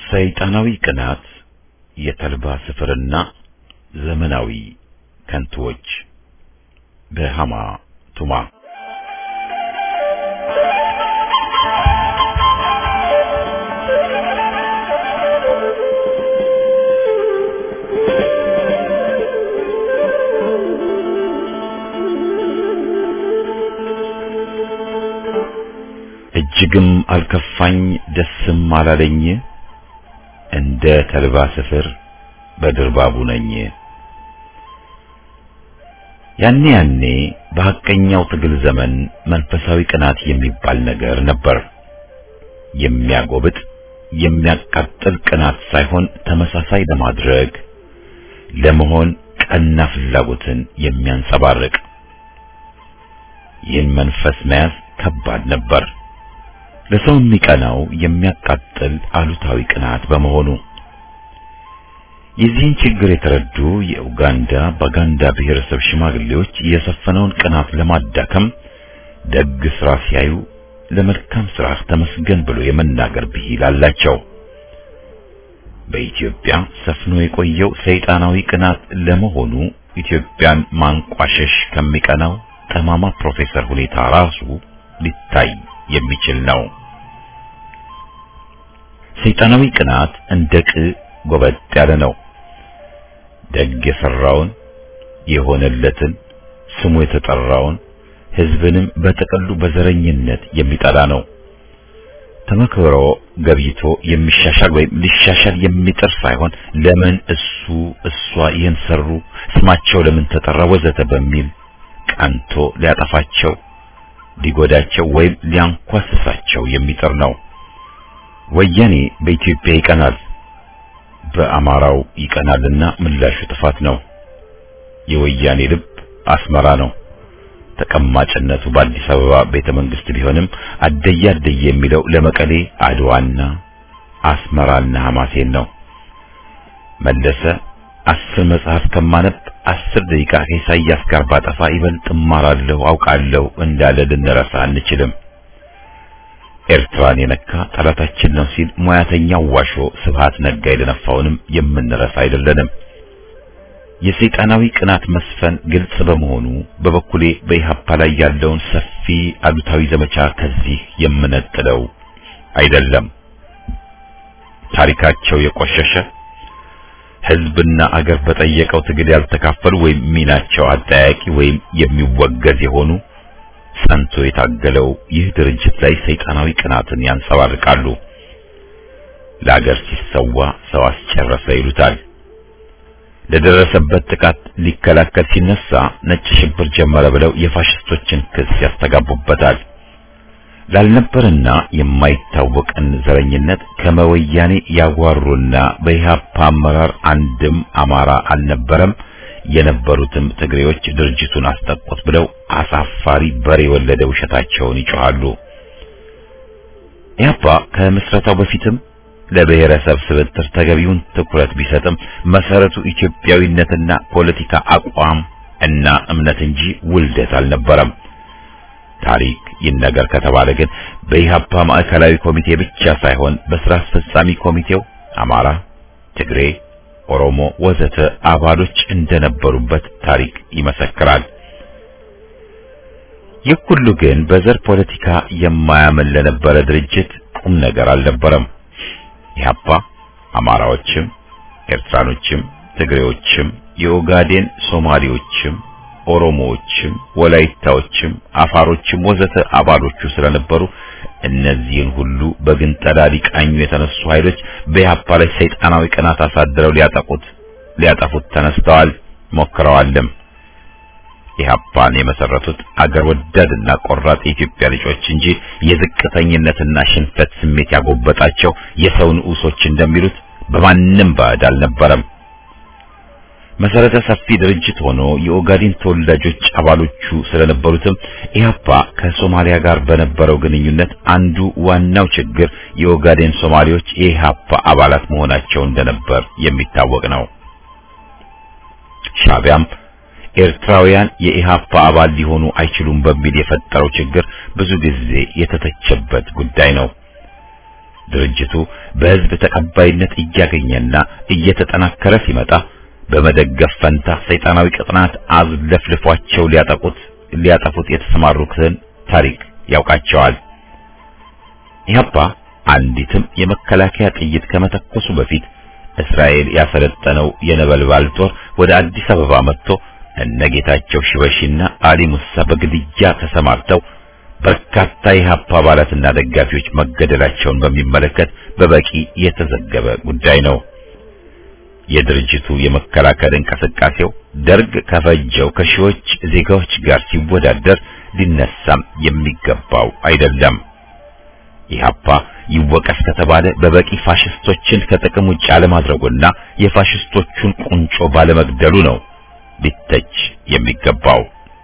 ሰይጣናዊ ቅናት፣ የተልባ ስፍርና ዘመናዊ ከንቱዎች በሃማ ቱማ እጅግም አልከፋኝ ደስም አላለኝ እንደ ተልባ ስፍር በድርባቡ ነኝ። ያኔ ያኔ በሐቀኛው ትግል ዘመን መንፈሳዊ ቅናት የሚባል ነገር ነበር። የሚያጎብጥ የሚያቃጥል ቅናት ሳይሆን ተመሳሳይ ለማድረግ ለመሆን ቀና ፍላጎትን የሚያንጸባርቅ ይህን መንፈስ መያዝ ከባድ ነበር። ለሰው የሚቀናው የሚያቃጥል አሉታዊ ቅናት በመሆኑ የዚህን ችግር የተረዱ የኡጋንዳ ባጋንዳ ብሔረሰብ ሽማግሌዎች የሰፈነውን ቅናት ለማዳከም ደግ ስራ ሲያዩ ለመልካም ስራ ተመስገን ብሎ የመናገር ብሂል አላቸው። በኢትዮጵያ ሰፍኖ የቆየው ሰይጣናዊ ቅናት ለመሆኑ ኢትዮጵያን ማንቋሸሽ ከሚቀናው ጠማማ ፕሮፌሰር ሁኔታ ራሱ ሊታይ የሚችል ነው። ሰይጣናዊ ቅናት እንደ ቅ ጎበጥ ያለ ነው። ደግ የሰራውን የሆነለትን ስሙ የተጠራውን ሕዝብንም በጥቅሉ በዘረኝነት የሚጠላ ነው። ተመክሮ ገብይቶ የሚሻሻል ወይም ሊሻሻል የሚጥር ሳይሆን ለምን እሱ እሷ ይህን ሰሩ፣ ስማቸው ለምን ተጠራ፣ ወዘተ በሚል ቀንቶ ሊያጠፋቸው ሊጎዳቸው ወይም ሊያንኳስሳቸው የሚጥር ነው። ወያኔ በኢትዮጵያ ይቀናል፣ በአማራው ይቀናልና ምላሹ ጥፋት ነው። የወያኔ ልብ አስመራ ነው። ተቀማጭነቱ በአዲስ አበባ ቤተ መንግስት ቢሆንም አደየ አደየ የሚለው ለመቀሌ አድዋና አስመራና ሐማሴን ነው። መለሰ አስር መጽሐፍ ከማነብ አስር ደቂቃ ከኢሳያስ ጋር ባጠፋ ይበልጥ እማራለሁ አውቃለሁ እንዳለ ልንረሳ አንችልም። ኤርትራን የነካ ጠላታችን ነው ሲል ሙያተኛው ዋሾ ስብሃት ነጋ የደነፋውንም የምንረሳ አይደለንም። የሰይጣናዊ ቅናት መስፈን ግልጽ በመሆኑ በበኩሌ በኢሃፓ ላይ ያለውን ሰፊ አሉታዊ ዘመቻ ከዚህ የምነጥለው አይደለም። ታሪካቸው የቆሸሸ ሕዝብና አገር በጠየቀው ትግል ያልተካፈሉ ወይም ሚናቸው አጠያቂ ወይም የሚወገዝ የሆኑ ጸንቶ የታገለው ይህ ድርጅት ላይ ሰይጣናዊ ቅናትን ያንጸባርቃሉ። ለአገር ሲሰዋ ሰው አስጨረሰ ይሉታል። ለደረሰበት ጥቃት ሊከላከል ሲነሳ ነጭ ሽብር ጀመረ ብለው የፋሽስቶችን ክስ ያስተጋቡበታል። ላልነበርና የማይታወቅን ዘረኝነት ከመወያኔ ያጓሩና በኢህአፓ አመራር አንድም አማራ አልነበረም የነበሩትም ትግሬዎች ድርጅቱን አስጠቁት ብለው አሳፋሪ በሬ የወለደ ውሸታቸውን ይጮሃሉ። ኢህአፓ ከምስረታው በፊትም ለብሔረሰብ ስብጥር ተገቢውን ትኩረት ቢሰጥም መሰረቱ ኢትዮጵያዊነትና ፖለቲካ አቋም እና እምነት እንጂ ውልደት አልነበረም። ታሪክ ይነገር ከተባለ ግን በኢህአፓ ማዕከላዊ ኮሚቴ ብቻ ሳይሆን በስራ አስፈጻሚ ኮሚቴው አማራ፣ ትግሬ፣ ኦሮሞ ወዘተ አባሎች እንደነበሩበት ታሪክ ይመሰክራል። ይህ ሁሉ ግን በዘር ፖለቲካ የማያምን ለነበረ ድርጅት ቁም ነገር አልነበረም። ኢህአፓ አማራዎችም፣ ኤርትራኖችም፣ ትግሬዎችም፣ የኦጋዴን ሶማሌዎችም፣ ኦሮሞዎችም፣ ወላይታዎችም፣ አፋሮችም ወዘተ አባሎቹ ስለነበሩ እነዚህን ሁሉ በግንጠላ ሊቃኙ የተነሱ ኃይሎች በኢህአፓ ላይ ሰይጣናዊ ቅናት አሳድረው ሊያጠቁት ሊያጠፉት ተነስተዋል፣ ሞክረዋልም። ኢህአፓን የመሰረቱት አገር ወዳድና ቆራጥ የኢትዮጵያ ልጆች እንጂ የዝቅተኝነትና ሽንፈት ስሜት ያጎበጣቸው የሰው ንዑሶች እንደሚሉት በማንም ባዕድ አልነበረም። መሰረተ ሰፊ ድርጅት ሆኖ የኦጋዴን ተወላጆች አባሎቹ ስለነበሩትም ኢህአፓ ከሶማሊያ ጋር በነበረው ግንኙነት አንዱ ዋናው ችግር የኦጋዴን ሶማሌዎች የኢህአፓ አባላት መሆናቸው እንደነበር የሚታወቅ ነው። ሻቢያም ኤርትራውያን የኢሃፓ አባል ሊሆኑ አይችሉም በሚል የፈጠረው ችግር ብዙ ጊዜ የተተቸበት ጉዳይ ነው። ድርጅቱ በህዝብ ተቀባይነት እያገኘና እየተጠናከረ ሲመጣ በመደገፍ ፈንታ ሰይጣናዊ ቅጥናት አዝለፍልፏቸው ሊያጠቁት ሊያጠፉት የተሰማሩትን ታሪክ ያውቃቸዋል። ኢህአፓ አንዲትም የመከላከያ ጥይት ከመተኮሱ በፊት እስራኤል ያሰለጠነው የነበልባል ጦር ወደ አዲስ አበባ መጥቶ እነጌታቸው ሽበሺና አሊ ሙሳ በግድያ ተሰማርተው በርካታ የኢህአፓ አባላትና ደጋፊዎች መገደላቸውን በሚመለከት በበቂ የተዘገበ ጉዳይ ነው። የድርጅቱ የመከላከል እንቅስቃሴው ደርግ ከፈጀው ከሺዎች ዜጋዎች ጋር ሲወዳደር ሊነሳም የሚገባው አይደለም። ኢህአፓ ይወቀስ ከተባለ በበቂ ፋሽስቶችን ከጥቅም ውጭ አለማድረጉና የፋሽስቶቹን ቁንጮ ባለመግደሉ ነው ሊተች የሚገባው።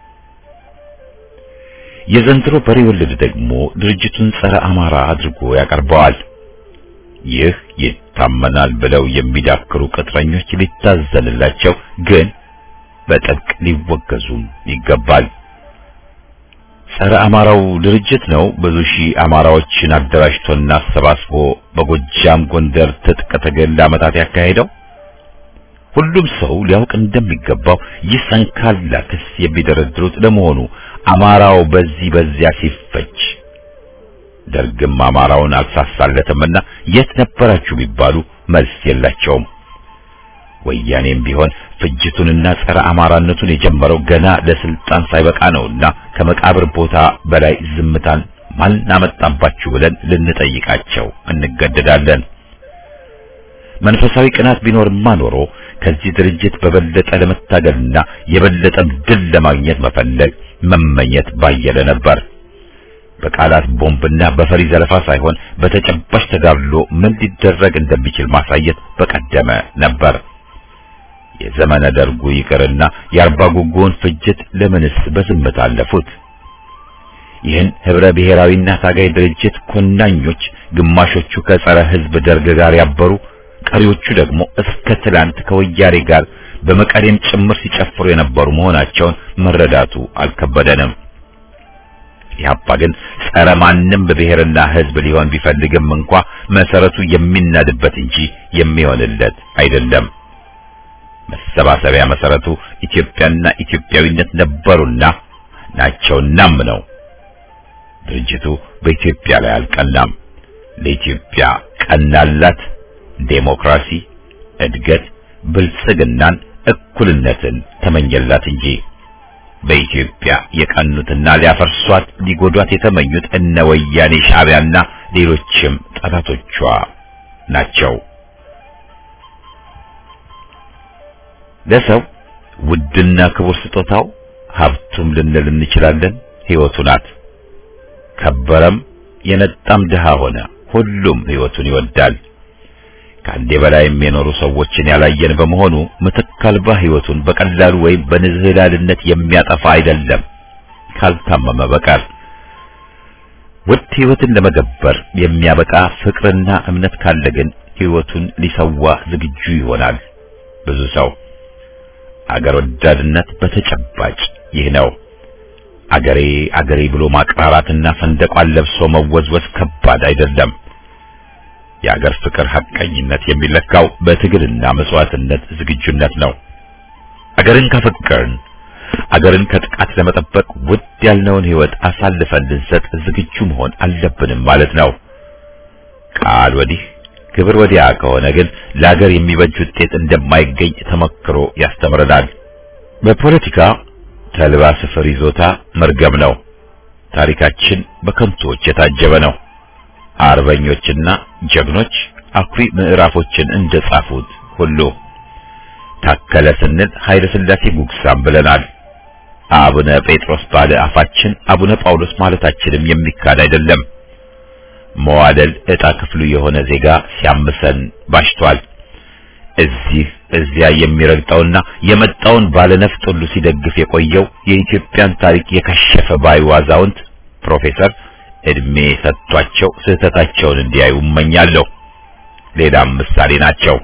የዘንድሮ በሬ ወለድ ደግሞ ድርጅቱን ጸረ አማራ አድርጎ ያቀርበዋል። ይህ ይታመናል ብለው የሚዳክሩ ቅጥረኞች ሊታዘንላቸው፣ ግን በጥብቅ ሊወገዙም ይገባል። ጸረ አማራው ድርጅት ነው ብዙ ሺህ አማራዎችን አደራጅቶና አሰባስቦ በጎጃም ጎንደር ትጥቅ ትግል ለዓመታት ያካሄደው። ሁሉም ሰው ሊያውቅ እንደሚገባው ይህ ሰንካላ ክስ የሚደረድሩት ለመሆኑ አማራው በዚህ በዚያ ሲፈጅ ደርግም አማራውን አልሳሳለትምና የት ነበራችሁ ቢባሉ መልስ የላቸውም። ወያኔም ቢሆን ፍጅቱንና ጸረ አማራነቱን የጀመረው ገና ለስልጣን ሳይበቃ ነውና ከመቃብር ቦታ በላይ ዝምታን ማን አመጣባችሁ ብለን ልንጠይቃቸው እንገደዳለን። መንፈሳዊ ቅናት ቢኖርማ ኖሮ ከዚህ ድርጅት በበለጠ ለመታገልና የበለጠም ድል ለማግኘት መፈለግ መመኘት ባየለ ነበር። በቃላት ቦምብና በፈሪ ዘለፋ ሳይሆን በተጨባጭ ተጋድሎ ምን ሊደረግ እንደሚችል ማሳየት በቀደመ ነበር። የዘመነ ደርጉ ይቅርና የአርባ ጉጉውን ፍጅት ለምንስ በዝምታ አለፉት? ይህን ህብረ ብሔራዊና ታጋይ ድርጅት ኮናኞች ግማሾቹ ከጸረ ህዝብ ደርግ ጋር ያበሩ፣ ቀሪዎቹ ደግሞ እስከ ትላንት ከወያኔ ጋር በመቀሌም ጭምር ሲጨፍሩ የነበሩ መሆናቸውን መረዳቱ አልከበደንም። ኢህአፓ ግን ጸረ ማንም በብሔርና ህዝብ ሊሆን ቢፈልግም እንኳ መሰረቱ የሚናድበት እንጂ የሚሆንለት አይደለም። መሰባሰቢያ መሰረቱ ኢትዮጵያና ኢትዮጵያዊነት ነበሩና ናቸውናም ነው። ድርጅቱ በኢትዮጵያ ላይ አልቀናም። ለኢትዮጵያ ቀናላት ዴሞክራሲ፣ እድገት፣ ብልጽግናን፣ እኩልነትን ተመኘላት እንጂ በኢትዮጵያ የቀኑትና ሊያፈርሷት ሊጎዷት የተመኙት እነ ወያኔ ሻዕቢያና ሌሎችም ጠላቶቿ ናቸው። ለሰው ውድና ክቡር ስጦታው ሀብቱም ልንል እንችላለን፣ ሕይወቱ ናት። ከበረም የነጣም ድሃ ሆነ ሁሉም ሕይወቱን ይወዳል። ከአንዴ በላይም የኖሩ ሰዎችን ያላየን በመሆኑ ምትክ አልባ ሕይወቱን በቀላሉ ወይም በንዝህላልነት የሚያጠፋ አይደለም ካልታመመ በቀር። ውድ ሕይወትን ለመገበር የሚያበቃ ፍቅርና እምነት ካለ ግን ሕይወቱን ሊሰዋ ዝግጁ ይሆናል ብዙ ሰው። አገር ወዳድነት በተጨባጭ ይህ ነው። አገሬ አገሬ ብሎ ማቅራራትና ሰንደቋን ለብሶ መወዝወዝ ከባድ አይደለም። የአገር ፍቅር ሐቀኝነት የሚለካው በትግልና መስዋዕትነት ዝግጁነት ነው። አገርን ካፈቀርን አገርን ከጥቃት ለመጠበቅ ውድ ያልነውን ሕይወት አሳልፈን ልንሰጥ ዝግጁ መሆን አለብንም ማለት ነው። ቃል ወዲህ ግብር ወዲያ ከሆነ ግን ለአገር የሚበጅ ውጤት እንደማይገኝ ተመክሮ ያስተምረናል። በፖለቲካ ተልባ ስፍር ይዞታ መርገም ነው። ታሪካችን በከንቱዎች የታጀበ ነው። አርበኞችና ጀግኖች አኩሪ ምዕራፎችን እንደጻፉት ሁሉ ታከለ ስንል ኃይለ ሥላሴ ጉግሳም ብለናል። አቡነ ጴጥሮስ ባለ አፋችን አቡነ ጳውሎስ ማለታችንም የሚካድ አይደለም። መዋደል ዕጣ ክፍሉ የሆነ ዜጋ ሲያምሰን ባሽቷል። እዚህ እዚያ የሚረግጠውና የመጣውን ባለነፍጥ ሁሉ ሲደግፍ የቆየው የኢትዮጵያን ታሪክ የከሸፈ ባዩ አዛውንት ፕሮፌሰር እድሜ ሰጥቷቸው ስህተታቸውን እንዲያዩ እመኛለሁ። ሌላም ምሳሌ ናቸው።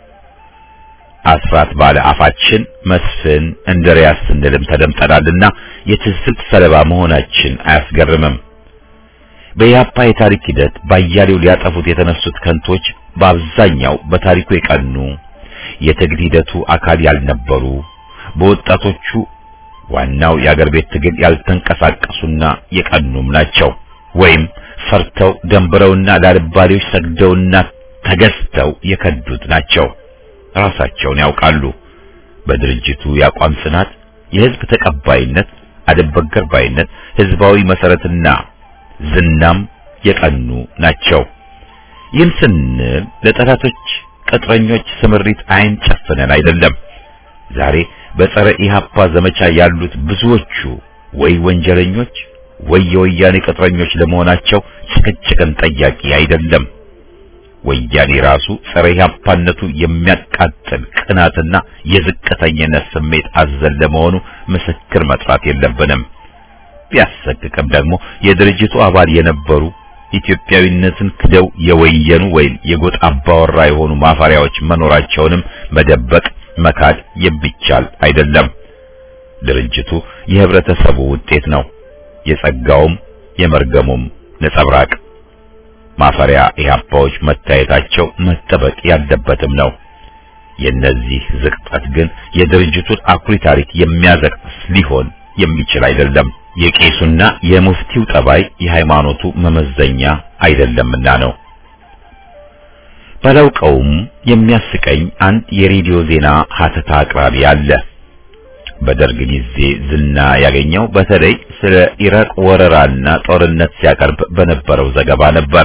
አስራት ባለ አፋችን መስፍን እንድሪያስ ስንልም ተደምጠናልና የትዝብት ሰለባ መሆናችን አያስገርምም። በኢህአፓ የታሪክ ሂደት ባያሌው ሊያጠፉት የተነሱት ከንቶች በአብዛኛው በታሪኩ የቀኑ የትግል ሂደቱ አካል ያልነበሩ በወጣቶቹ ዋናው የአገር ቤት ትግል ያልተንቀሳቀሱና የቀኑም ናቸው። ወይም ፈርተው ደንብረውና ላልባሌዎች ሰግደውና ተገዝተው የከዱት ናቸው። ራሳቸውን ያውቃሉ። በድርጅቱ የአቋም ጽናት፣ የህዝብ ተቀባይነት፣ አደበገር ባይነት፣ ህዝባዊ መሰረትና ዝናም የቀኑ ናቸው። ይህን ስንል ለጠላቶች ቅጥረኞች ስምሪት አይን ጨፍነን አይደለም። ዛሬ በጸረ ኢህአፓ ዘመቻ ያሉት ብዙዎቹ ወይ ወንጀለኞች ወይ የወያኔ ቅጥረኞች ለመሆናቸው ጭቅጭቅን ጠያቂ አይደለም። ወያኔ ራሱ ጸረ ኢህአፓነቱ የሚያቃጥል ቅናትና የዝቅተኝነት ስሜት አዘል ለመሆኑ ምስክር መጥራት የለብንም። ቢያሰቅቅም ደግሞ የድርጅቱ አባል የነበሩ ኢትዮጵያዊነትን ክደው የወየኑ ወይም የጎጥ አባወራ የሆኑ ማፈሪያዎች መኖራቸውንም መደበቅ መካድ የሚቻል አይደለም። ድርጅቱ የህብረተሰቡ ውጤት ነው። የጸጋውም የመርገሙም ነጸብራቅ ማፈሪያ ኢህአፓዎች መታየታቸው መጠበቅ ያለበትም ነው። የነዚህ ዝቅጠት ግን የድርጅቱን አኩሪ ታሪክ የሚያዘቅስ ሊሆን የሚችል አይደለም። የቄሱና የሙፍቲው ጠባይ የሃይማኖቱ መመዘኛ አይደለምና ነው። ባላውቀውም የሚያስቀኝ አንድ የሬዲዮ ዜና ሀተታ አቅራቢ አለ። በደርግ ጊዜ ዝና ያገኘው በተለይ ስለ ኢራቅ ወረራና ጦርነት ሲያቀርብ በነበረው ዘገባ ነበር።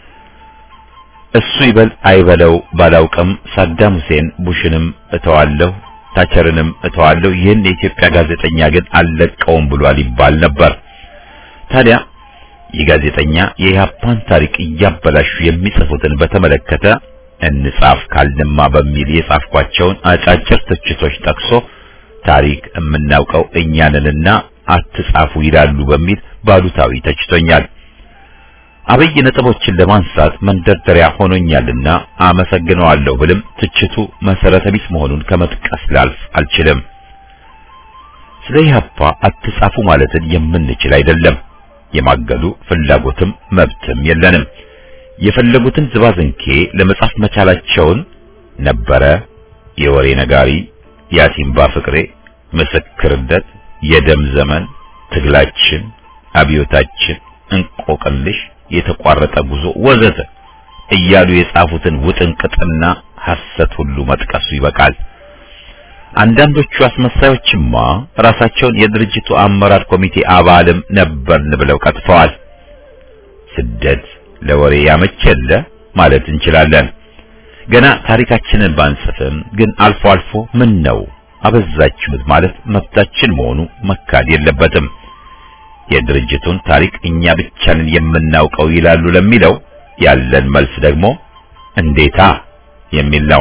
እሱ ይበል አይበለው ባላውቅም ሳዳም ሁሴን ቡሽንም እተዋለሁ ታቸርንም እተዋለሁ ይህን የኢትዮጵያ ጋዜጠኛ ግን አልለቀውም ብሏል ይባል ነበር። ታዲያ ይህ ጋዜጠኛ የኢህአፓን ታሪክ እያበላሹ የሚጽፉትን በተመለከተ እንጻፍ ካልንማ በሚል የጻፍኳቸውን አጫጭር ትችቶች ጠቅሶ ታሪክ የምናውቀው እኛንንና አትጻፉ ይላሉ በሚል ባሉታዊ ተችቶኛል። አብይ ነጥቦችን ለማንሳት መንደርደሪያ ሆኖኛልና አመሰግነዋለሁ ብልም ትችቱ መሰረተ ቢስ መሆኑን ከመጥቀስ ላልፍ አልችልም። ስለ ኢህአፓ አትጻፉ ማለትን የምንችል አይደለም። የማገዱ ፍላጎትም መብትም የለንም። የፈለጉትን ዝባዝንኬ ለመጻፍ መቻላቸውን ነበረ የወሬ ነጋሪ፣ የአሲምባ ፍቅሬ፣ ምስክርነት፣ የደም ዘመን፣ ትግላችን፣ አብዮታችን፣ እንቆቅልሽ፣ የተቋረጠ ጉዞ ወዘተ እያሉ የጻፉትን ውጥንቅጥና ሐሰት ሁሉ መጥቀሱ ይበቃል። አንዳንዶቹ አስመሳዮችማ ራሳቸውን የድርጅቱ አመራር ኮሚቴ አባልም ነበርን ብለው ቀጥፈዋል። ስደት ለወሬ ያመቸለ ማለት እንችላለን። ገና ታሪካችንን ባንጽፍም ግን አልፎ አልፎ ምን ነው አበዛችሁት ማለት መብታችን መሆኑ መካድ የለበትም። የድርጅቱን ታሪክ እኛ ብቻ ነን የምናውቀው ይላሉ ለሚለው ያለን መልስ ደግሞ እንዴታ የሚል ነው።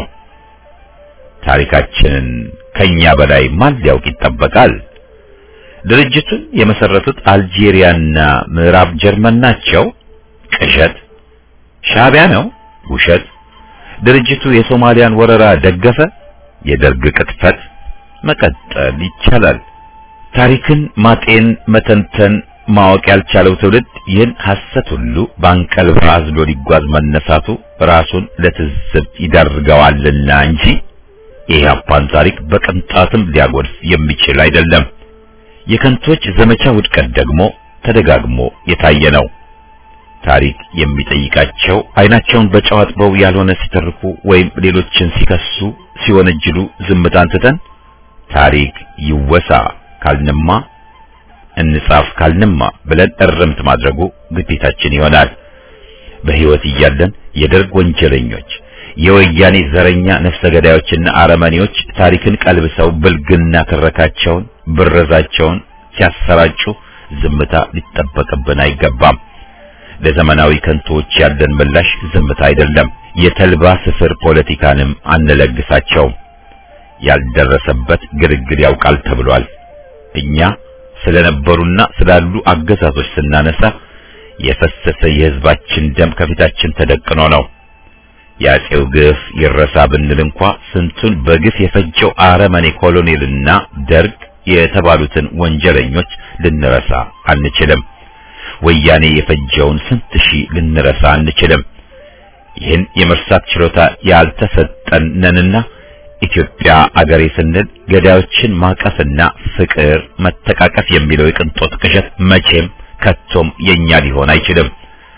ታሪካችንን ከኛ በላይ ማን ሊያውቅ ይጠበቃል? ድርጅቱን የመሰረቱት አልጄሪያና ምዕራብ ጀርመን ናቸው። ቅዠት። ሻዕቢያ ነው። ውሸት። ድርጅቱ የሶማሊያን ወረራ ደገፈ። የደርግ ቅጥፈት። መቀጠል ይቻላል። ታሪክን ማጤን፣ መተንተን፣ ማወቅ ያልቻለው ትውልድ ይህን ሐሰት ሁሉ በአንቀልባ አዝሎ ሊጓዝ መነሳቱ ራሱን ለትዝብት ይዳርገዋልና እንጂ የኢህአፓን ታሪክ በቅንጣትም ሊያጎድፍ የሚችል አይደለም። የከንቶች ዘመቻ ውድቀት ደግሞ ተደጋግሞ የታየ ነው። ታሪክ የሚጠይቃቸው አይናቸውን በጨው አጥበው ያልሆነ ሲተርኩ ወይም ሌሎችን ሲከሱ ሲወነጅሉ ዝምታን ትተን ታሪክ ይወሳ ካልንማ እንጻፍ ካልንማ ብለን እርምት ማድረጉ ግዴታችን ይሆናል። በሕይወት እያለን የደርግ ወንጀለኞች፣ የወያኔ ዘረኛ ነፍሰ ገዳዮችና አረመኔዎች ታሪክን ቀልብሰው ብልግና ትረካቸውን፣ ብረዛቸውን ሲያሰራጩ ዝምታ ሊጠበቅብን አይገባም። ለዘመናዊ ከንቶዎች ያለን ምላሽ ዝምታ አይደለም። የተልባ ስፍር ፖለቲካንም አንለግሳቸውም። ያልደረሰበት ግርግር ያውቃል ተብሏል። እኛ ስለነበሩና ስላሉ አገዛዞች ስናነሳ የፈሰሰ የሕዝባችን ደም ከፊታችን ተደቅኖ ነው። የአፄው ግፍ ይረሳ ብንል እንኳ ስንቱን በግፍ የፈጀው አረመኔ ኮሎኔልና ደርግ የተባሉትን ወንጀለኞች ልንረሳ አንችልም። ወያኔ የፈጀውን ስንት ሺህ ልንረሳ አንችልም። ይህን የመርሳት ችሎታ ያልተሰጠን ነንና ኢትዮጵያ አገሬ ስንል ገዳዮችን ማቀፍና ፍቅር መተቃቀፍ የሚለው የቅንጦት ቅዠት መቼም ከቶም የኛ ሊሆን አይችልም።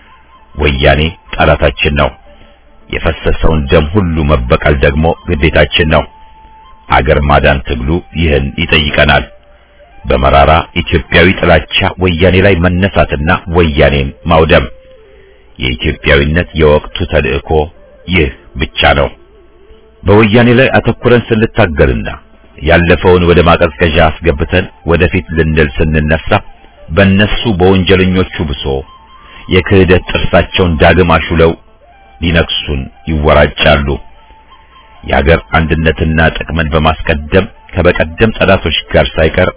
ወያኔ ጠላታችን ነው። የፈሰሰውን ደም ሁሉ መበቀል ደግሞ ግዴታችን ነው። አገር ማዳን ትግሉ ይህን ይጠይቀናል። በመራራ ኢትዮጵያዊ ጥላቻ ወያኔ ላይ መነሳትና ወያኔን ማውደም የኢትዮጵያዊነት የወቅቱ ተልእኮ ይህ ብቻ ነው። በወያኔ ላይ አተኩረን ስንታገልና ያለፈውን ወደ ማቀዝቀዣ አስገብተን ወደፊት ልንል ስንነሳ በእነሱ በወንጀለኞቹ ብሶ የክህደት ጥርሳቸውን ዳግም አሹለው ሊነክሱን ይወራጫሉ። የሀገር አንድነትና ጥቅምን በማስቀደም ከበቀደም ጠላቶች ጋር ሳይቀር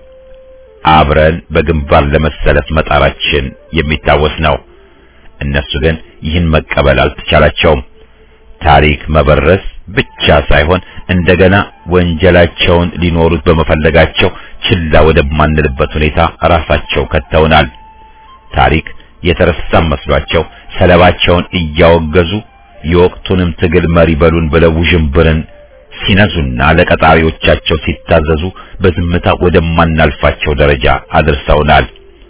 አብረን በግንባር ለመሰለፍ መጣራችን የሚታወስ ነው። እነሱ ግን ይህን መቀበል አልተቻላቸውም። ታሪክ መበረስ ብቻ ሳይሆን እንደገና ወንጀላቸውን ሊኖሩት በመፈለጋቸው ችላ ወደማንልበት ሁኔታ ራሳቸው ከተውናል። ታሪክ የተረሳ መስሏቸው ሰለባቸውን እያወገዙ የወቅቱንም ትግል መሪ በሉን ብለው ውዥንብርን ሲነዙና ለቀጣሪዎቻቸው ሲታዘዙ በዝምታ ወደማናልፋቸው ደረጃ አድርሰውናል።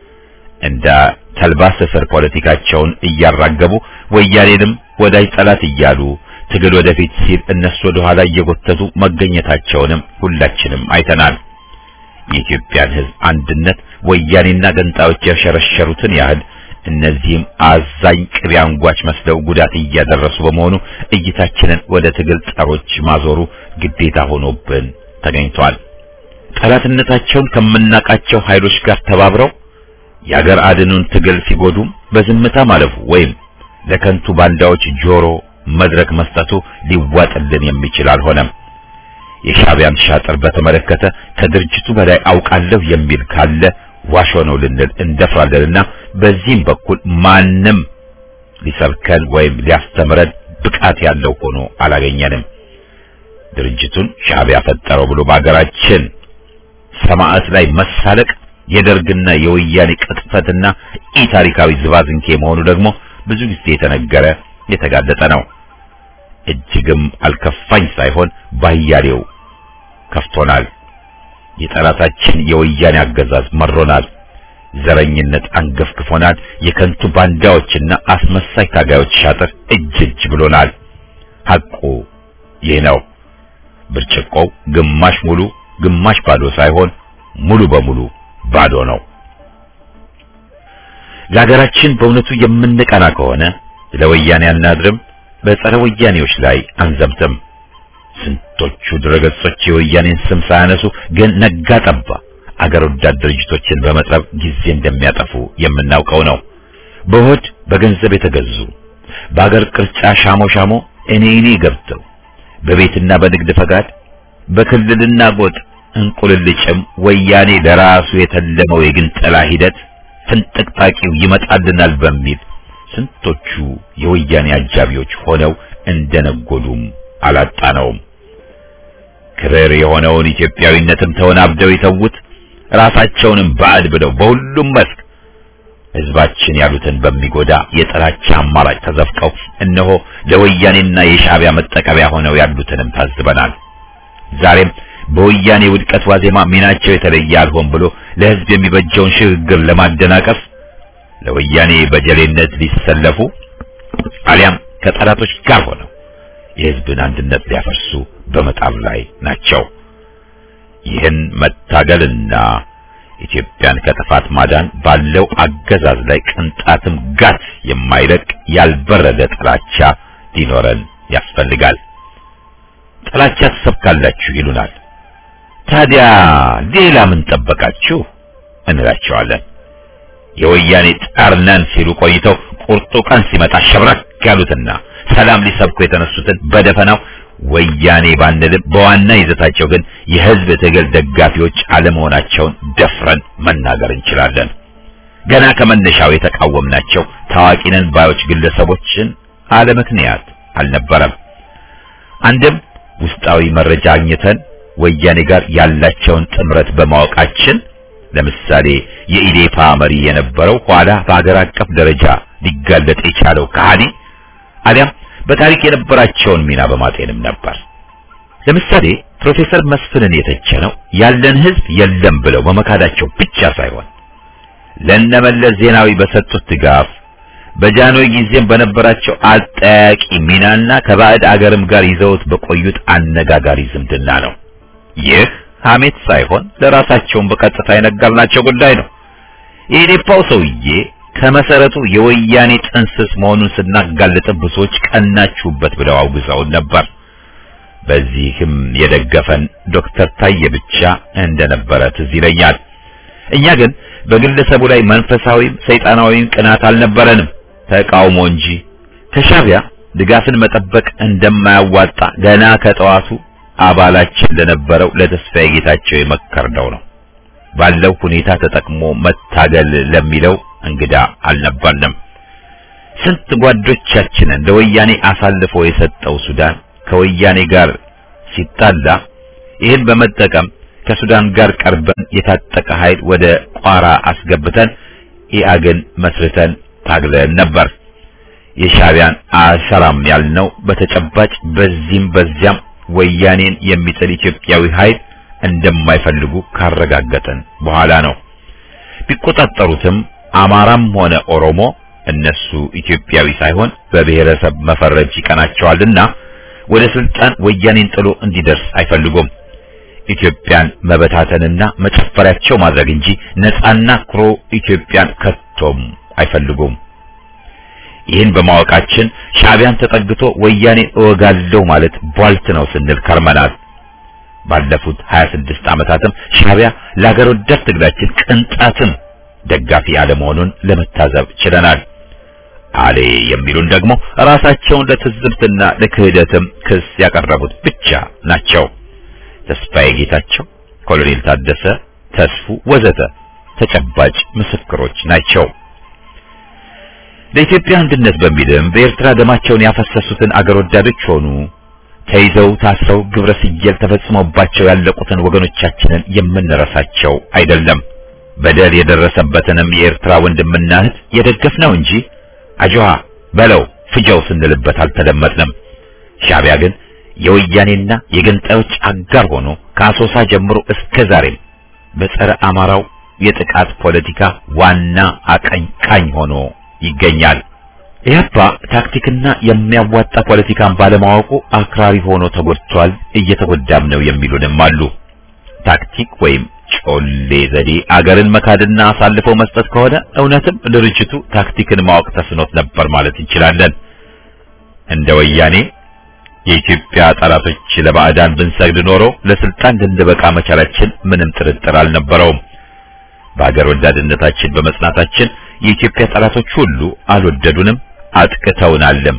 እንደ ተልባ ስፍር ፖለቲካቸውን እያራገቡ ወያኔንም ወዳጅ ጠላት እያሉ ትግል ወደፊት ሲል እነሱ ወደ ኋላ እየጎተቱ መገኘታቸውንም ሁላችንም አይተናል። የኢትዮጵያን ሕዝብ አንድነት ወያኔና ገንጣዮች የሸረሸሩትን ያህል እነዚህም አዛኝ ቅቤ አንጓች መስለው ጉዳት እያደረሱ በመሆኑ እይታችንን ወደ ትግል ጸሮች ማዞሩ ግዴታ ሆኖብን ተገኝቷል። ጠላትነታቸውን ከምናቃቸው ኃይሎች ጋር ተባብረው የአገር አድኑን ትግል ሲጎዱም በዝምታ ማለፉ ወይም ለከንቱ ባንዳዎች ጆሮ መድረክ መስጠቱ ሊዋጥልን የሚችል አልሆነም። የሻዕቢያን ሻጥር በተመለከተ ከድርጅቱ በላይ አውቃለሁ የሚል ካለ ዋሾ ነው ልንል እንደፍራለንና በዚህም በኩል ማንም ሊሰብከን ወይም ሊያስተምረን ብቃት ያለው ሆኖ አላገኘንም። ድርጅቱን ሻዕቢያ ፈጠረው ብሎ በአገራችን ሰማዕት ላይ መሳለቅ የደርግና የወያኔ ቅጥፈትና ኢ ታሪካዊ ዝባዝንኬ መሆኑ ደግሞ ብዙ ጊዜ የተነገረ የተጋለጠ ነው። እጅግም አልከፋኝ ሳይሆን ባያሌው ከፍቶናል። የጠላታችን የወያኔ አገዛዝ መሮናል። ዘረኝነት አንገፍግፎናል። የከንቱ ባንዳዎችና አስመሳይ ታጋዮች ሻጥር እጅ እጅ ብሎናል። ሐቁ ይህ ነው። ብርጭቆው ግማሽ ሙሉ ግማሽ ባዶ ሳይሆን ሙሉ በሙሉ ባዶ ነው። ለሀገራችን በእውነቱ የምንቀና ከሆነ ለወያኔ አናድርም፣ በጸረ ወያኔዎች ላይ አንዘምትም። ስንቶቹ ድረገጾች የወያኔን ስም ሳያነሱ ግን ነጋ ጠባ አገር ወዳድ ድርጅቶችን በመጥረብ ጊዜ እንደሚያጠፉ የምናውቀው ነው። በሆድ በገንዘብ የተገዙ በአገር ቅርጫ ሻሞ ሻሞ እኔ እኔ ገብተው በቤትና በንግድ ፈቃድ በክልልና ጎጥ እንቁልልጭም ወያኔ ለራሱ የተለመው የግንጠላ ሂደት ፍንጥቅጣቂው ይመጣልናል በሚል ስንቶቹ የወያኔ አጃቢዎች ሆነው እንደነጎዱም አላጣነውም። ክብር የሆነውን ኢትዮጵያዊነትም ተወናብደው የተዉት ራሳቸውንም ባዕድ ብለው በሁሉም መስክ ሕዝባችን ያሉትን በሚጎዳ የጥላቻ አማራጭ ተዘፍቀው እነሆ ለወያኔና የሻዕቢያ መጠቀሚያ ሆነው ያሉትንም ታዝበናል። ዛሬም በወያኔ ውድቀት ዋዜማ ሚናቸው የተለየ አልሆን ብሎ ለሕዝብ የሚበጀውን ሽግግር ለማደናቀፍ ለወያኔ በጀሌነት ሊሰለፉ አሊያም ከጠላቶች ጋር ሆነው የሕዝብን አንድነት ሊያፈርሱ በመጣር ላይ ናቸው። ይህን መታገልና ኢትዮጵያን ከጥፋት ማዳን ባለው አገዛዝ ላይ ቅንጣትም ጋት የማይለቅ ያልበረደ ጥላቻ ሊኖረን ያስፈልጋል። ጥላቻ ትሰብካላችሁ ይሉናል። ታዲያ ሌላ ምን ጠበቃችሁ እንላቸዋለን። የወያኔ ጠርነን ሲሉ ቆይተው ቁርጡ ቀን ሲመጣ ሸብረክ ያሉትና ሰላም ሊሰብኩ የተነሱትን በደፈናው ወያኔ ባንልም በዋና ይዘታቸው ግን የሕዝብ ትግል ደጋፊዎች አለመሆናቸውን ደፍረን መናገር እንችላለን። ገና ከመነሻው የተቃወምናቸው ታዋቂ ነን ባዮች ግለሰቦችን አለ ምክንያት አልነበረም። አንድም ውስጣዊ መረጃ አግኝተን ወያኔ ጋር ያላቸውን ጥምረት በማወቃችን ለምሳሌ የኢዴፓ መሪ የነበረው ኋላ በአገር አቀፍ ደረጃ ሊጋለጥ የቻለው ከሃዲ አሊያም በታሪክ የነበራቸውን ሚና በማጤንም ነበር። ለምሳሌ ፕሮፌሰር መስፍንን የተቸነው ያለን ህዝብ የለም ብለው በመካዳቸው ብቻ ሳይሆን ለነመለስ ዜናዊ በሰጡት ድጋፍ በጃንሆይ ጊዜም በነበራቸው አጠያቂ ሚናና ከባዕድ አገርም ጋር ይዘውት በቆዩት አነጋጋሪ ዝምድና ነው። ይህ ሐሜት ሳይሆን ለራሳቸውን በቀጥታ የነገርናቸው ጉዳይ ነው። የኢዴፓው ሰውዬ ከመሰረቱ የወያኔ ጥንስስ መሆኑን ስናጋልጥ ብዙዎች ቀናችሁበት ብለው አውግዘውን ነበር። በዚህም የደገፈን ዶክተር ታዬ ብቻ እንደነበረ ትዝ ይለኛል። እኛ ግን በግለሰቡ ላይ መንፈሳዊም ሰይጣናዊም ቅናት አልነበረንም፣ ተቃውሞ እንጂ። ከሻዕቢያ ድጋፍን መጠበቅ እንደማያዋጣ ገና ከጠዋቱ አባላችን ለነበረው ለተስፋዬ ጌታቸው የመከርነው ነው። ባለው ሁኔታ ተጠቅሞ መታገል ለሚለው እንግዳ አልነበርንም። ስንት ጓዶቻችንን ለወያኔ አሳልፎ የሰጠው ሱዳን ከወያኔ ጋር ሲጣላ ይህን በመጠቀም ከሱዳን ጋር ቀርበን የታጠቀ ኃይል ወደ ቋራ አስገብተን ኢአግን መስርተን ታግለን ነበር። የሻዕቢያን አሰራም ያልነው በተጨባጭ በዚህም በዚያም ወያኔን የሚጥል ኢትዮጵያዊ ኃይል እንደማይፈልጉ ካረጋገጠን በኋላ ነው። ቢቆጣጠሩትም አማራም ሆነ ኦሮሞ እነሱ ኢትዮጵያዊ ሳይሆን በብሔረሰብ መፈረጅ ይቀናቸዋልና ወደ ስልጣን ወያኔን ጥሎ እንዲደርስ አይፈልጉም። ኢትዮጵያን መበታተንና መጨፈሪያቸው ማድረግ እንጂ ነፃና ኩሩ ኢትዮጵያን ከቶም አይፈልጉም። ይህን በማወቃችን ሻዕቢያን ተጠግቶ ወያኔ እወጋለሁ ማለት ቧልት ነው ስንል ከርመናል። ባለፉት 26 ዓመታትም ሻዕቢያ ለሀገር ወዳድ ትግላችን ቅንጣትም ደጋፊ አለመሆኑን ለመታዘብ ችለናል። አሌ የሚሉን ደግሞ ራሳቸውን ለትዝብትና ለክህደትም ክስ ያቀረቡት ብቻ ናቸው። ተስፋዬ ጌታቸው፣ ኮሎኔል ታደሰ ተስፉ ወዘተ ተጨባጭ ምስክሮች ናቸው። ለኢትዮጵያ አንድነት በሚልም በኤርትራ ደማቸውን ያፈሰሱትን አገር ወዳዶች ሆኑ ተይዘው ታስረው ግብረ ስየል ተፈጽሞባቸው ያለቁትን ወገኖቻችንን የምንረሳቸው አይደለም። በደል የደረሰበትንም የኤርትራ ወንድምና እህት የደገፍነው እንጂ አጆሃ በለው ፍጀው ስንልበት አልተደመጥንም። ሻዕቢያ ግን የወያኔና የገንጣዮች አጋር ሆኖ ከአሶሳ ጀምሮ እስከ ዛሬም በጸረ አማራው የጥቃት ፖለቲካ ዋና አቀንቃኝ ሆኖ ይገኛል። ኢህአፓ ታክቲክና የሚያዋጣ ፖለቲካን ባለማወቁ አክራሪ ሆኖ ተጎድቷል፣ እየተጎዳም ነው የሚሉንም አሉ። ታክቲክ ወይም ጮሌ ዘዴ አገርን መካድና አሳልፈው መስጠት ከሆነ እውነትም ድርጅቱ ታክቲክን ማወቅ ተስኖት ነበር ማለት እንችላለን። እንደ ወያኔ የኢትዮጵያ ጠላቶች ለባዕዳን ብንሰግድ ኖሮ ለስልጣን ልንበቃ መቻላችን ምንም ጥርጥር አልነበረውም። በአገር ወዳድነታችን በመጽናታችን የኢትዮጵያ ጠላቶች ሁሉ አልወደዱንም፣ አጥቅተውናልም።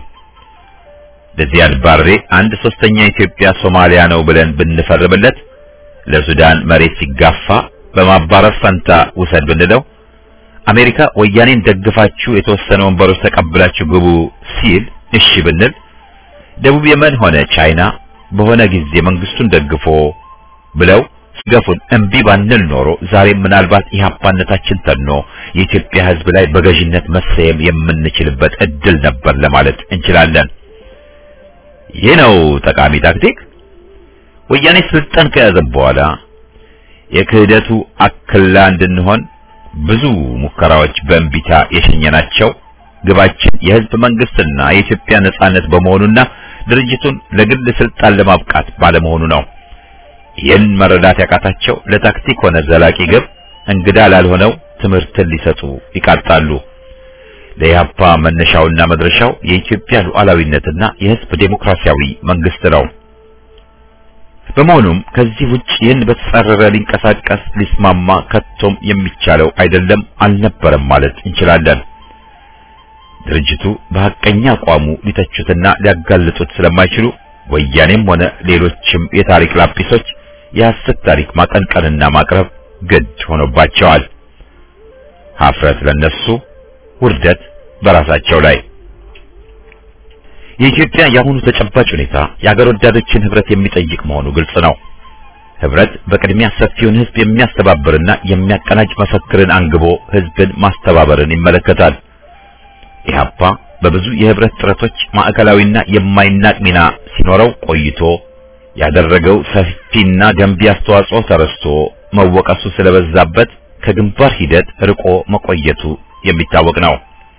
ለዚያድ ባሬ አንድ ሶስተኛ ኢትዮጵያ ሶማሊያ ነው ብለን ብንፈርምለት ለሱዳን መሬት ሲጋፋ በማባረር ፈንታ ውሰድ ብንለው አሜሪካ ወያኔን ደግፋችሁ የተወሰነ ወንበሮች ተቀብላችሁ ግቡ ሲል እሺ ብንል ደቡብ የመን ሆነ ቻይና በሆነ ጊዜ መንግስቱን ደግፎ ብለው ሲገፉን እምቢ ባንል ኖሮ ዛሬም ምናልባት ኢህአፓነታችን ተኖ የኢትዮጵያ ሕዝብ ላይ በገዥነት መሰየም የምንችልበት እድል ነበር ለማለት እንችላለን። ይህ ነው ጠቃሚ ታክቲክ። ወያኔ ስልጣን ከያዘ በኋላ የክህደቱ አክላ እንድንሆን ብዙ ሙከራዎች በእንቢታ የሸኘናቸው ግባችን የህዝብ መንግስትና የኢትዮጵያ ነጻነት በመሆኑና ድርጅቱን ለግል ስልጣን ለማብቃት ባለመሆኑ ነው። ይህን መረዳት ያቃታቸው ለታክቲክ ሆነ ዘላቂ ግብ እንግዳ ላልሆነው ትምህርትን ሊሰጡ ይቃጣሉ። ለኢህአፓ መነሻውና መድረሻው የኢትዮጵያ ሉዓላዊነትና የህዝብ ዴሞክራሲያዊ መንግስት ነው። በመሆኑም ከዚህ ውጭ ይህን በተጻረረ ሊንቀሳቀስ ሊስማማ ከቶም የሚቻለው አይደለም አልነበረም ማለት እንችላለን። ድርጅቱ በሐቀኛ አቋሙ ሊተቹትና ሊያጋልጡት ስለማይችሉ ወያኔም ሆነ ሌሎችም የታሪክ ላጲሶች የሐሰት ታሪክ ማቀንቀንና ማቅረብ ግድ ሆኖባቸዋል። ሀፍረት ለነሱ፣ ውርደት በራሳቸው ላይ። የኢትዮጵያ የአሁኑ ተጨባጭ ሁኔታ የአገር ወዳዶችን ህብረት የሚጠይቅ መሆኑ ግልጽ ነው። ህብረት በቅድሚያ ሰፊውን ህዝብ የሚያስተባብርና የሚያቀናጅ መፈክርን አንግቦ ህዝብን ማስተባበርን ይመለከታል። ኢህአፓ በብዙ የህብረት ጥረቶች ማዕከላዊና የማይናቅ ሚና ሲኖረው ቆይቶ ያደረገው ሰፊና ገንቢ አስተዋጽኦ ተረስቶ መወቀሱ ስለበዛበት ከግንባር ሂደት ርቆ መቆየቱ የሚታወቅ ነው።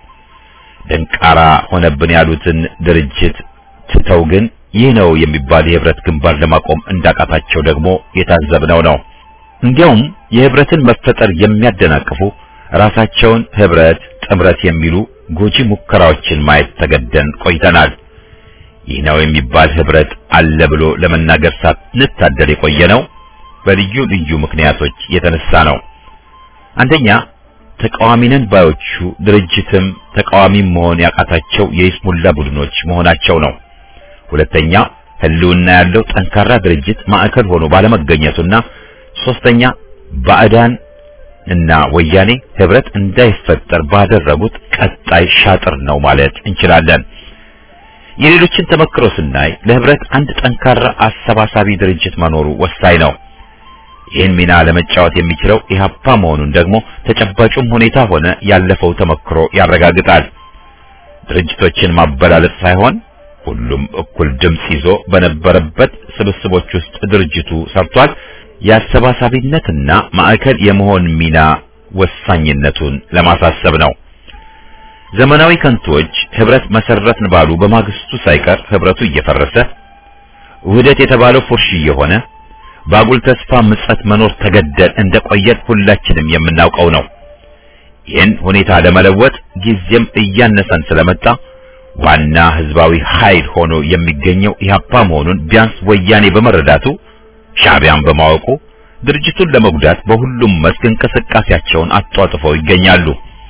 ደንቃራ ሆነብን ያሉትን ድርጅት ትተው ግን ይህ ነው የሚባል የህብረት ግንባር ለማቆም እንዳቃታቸው ደግሞ የታዘብነው ነው። እንዲያውም የህብረትን መፈጠር የሚያደናቅፉ ራሳቸውን ህብረት፣ ጥምረት የሚሉ ጎጂ ሙከራዎችን ማየት ተገደን ቆይተናል። ይህ ነው የሚባል ህብረት አለ ብሎ ለመናገር ሳንታደል የቆየ ነው በልዩ ልዩ ምክንያቶች የተነሳ ነው። አንደኛ ተቃዋሚነን ባዮቹ ድርጅትም ተቃዋሚም መሆን ያቃታቸው የይስሙላ ቡድኖች መሆናቸው ነው። ሁለተኛ ህልውና ያለው ጠንካራ ድርጅት ማዕከል ሆኖ ባለመገኘቱና ሶስተኛ ባዕዳን እና ወያኔ ህብረት እንዳይፈጠር ባደረጉት ቀጣይ ሻጥር ነው ማለት እንችላለን። የሌሎችን ተመክሮ ስናይ ለህብረት አንድ ጠንካራ አሰባሳቢ ድርጅት መኖሩ ወሳኝ ነው። ይህን ሚና ለመጫወት የሚችለው ኢህአፓ መሆኑን ደግሞ ተጨባጩም ሁኔታ ሆነ ያለፈው ተመክሮ ያረጋግጣል። ድርጅቶችን ማበላለጥ ሳይሆን ሁሉም እኩል ድምጽ ይዞ በነበረበት ስብስቦች ውስጥ ድርጅቱ ሰርቷል። የአሰባሳቢነትና ማዕከል የመሆን ሚና ወሳኝነቱን ለማሳሰብ ነው። ዘመናዊ ከንቶች ህብረት መሰረትን ባሉ በማግስቱ ሳይቀር ህብረቱ እየፈረሰ ውህደት የተባለው ፉርሽ እየሆነ ባጉል ተስፋ ምጸት መኖር ተገደል እንደቆየን ሁላችንም የምናውቀው ነው። ይህን ሁኔታ ለመለወጥ ጊዜም እያነሰን ስለመጣ ዋና ህዝባዊ ኃይል ሆኖ የሚገኘው ኢህአፓ መሆኑን ቢያንስ ወያኔ በመረዳቱ ሻዕቢያን በማወቁ ድርጅቱን ለመጉዳት በሁሉም መስክ እንቅስቃሴያቸውን አጧጥፈው ይገኛሉ።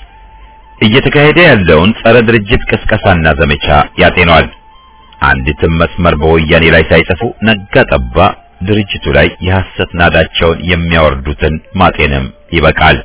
እየተካሄደ ያለውን ጸረ ድርጅት ቅስቀሳና ዘመቻ ያጤነዋል። አንዲትም መስመር በወያኔ ላይ ሳይጽፉ ነጋ ጠባ ድርጅቱ ላይ የሐሰት ናዳቸውን የሚያወርዱትን ማጤንም ይበቃል።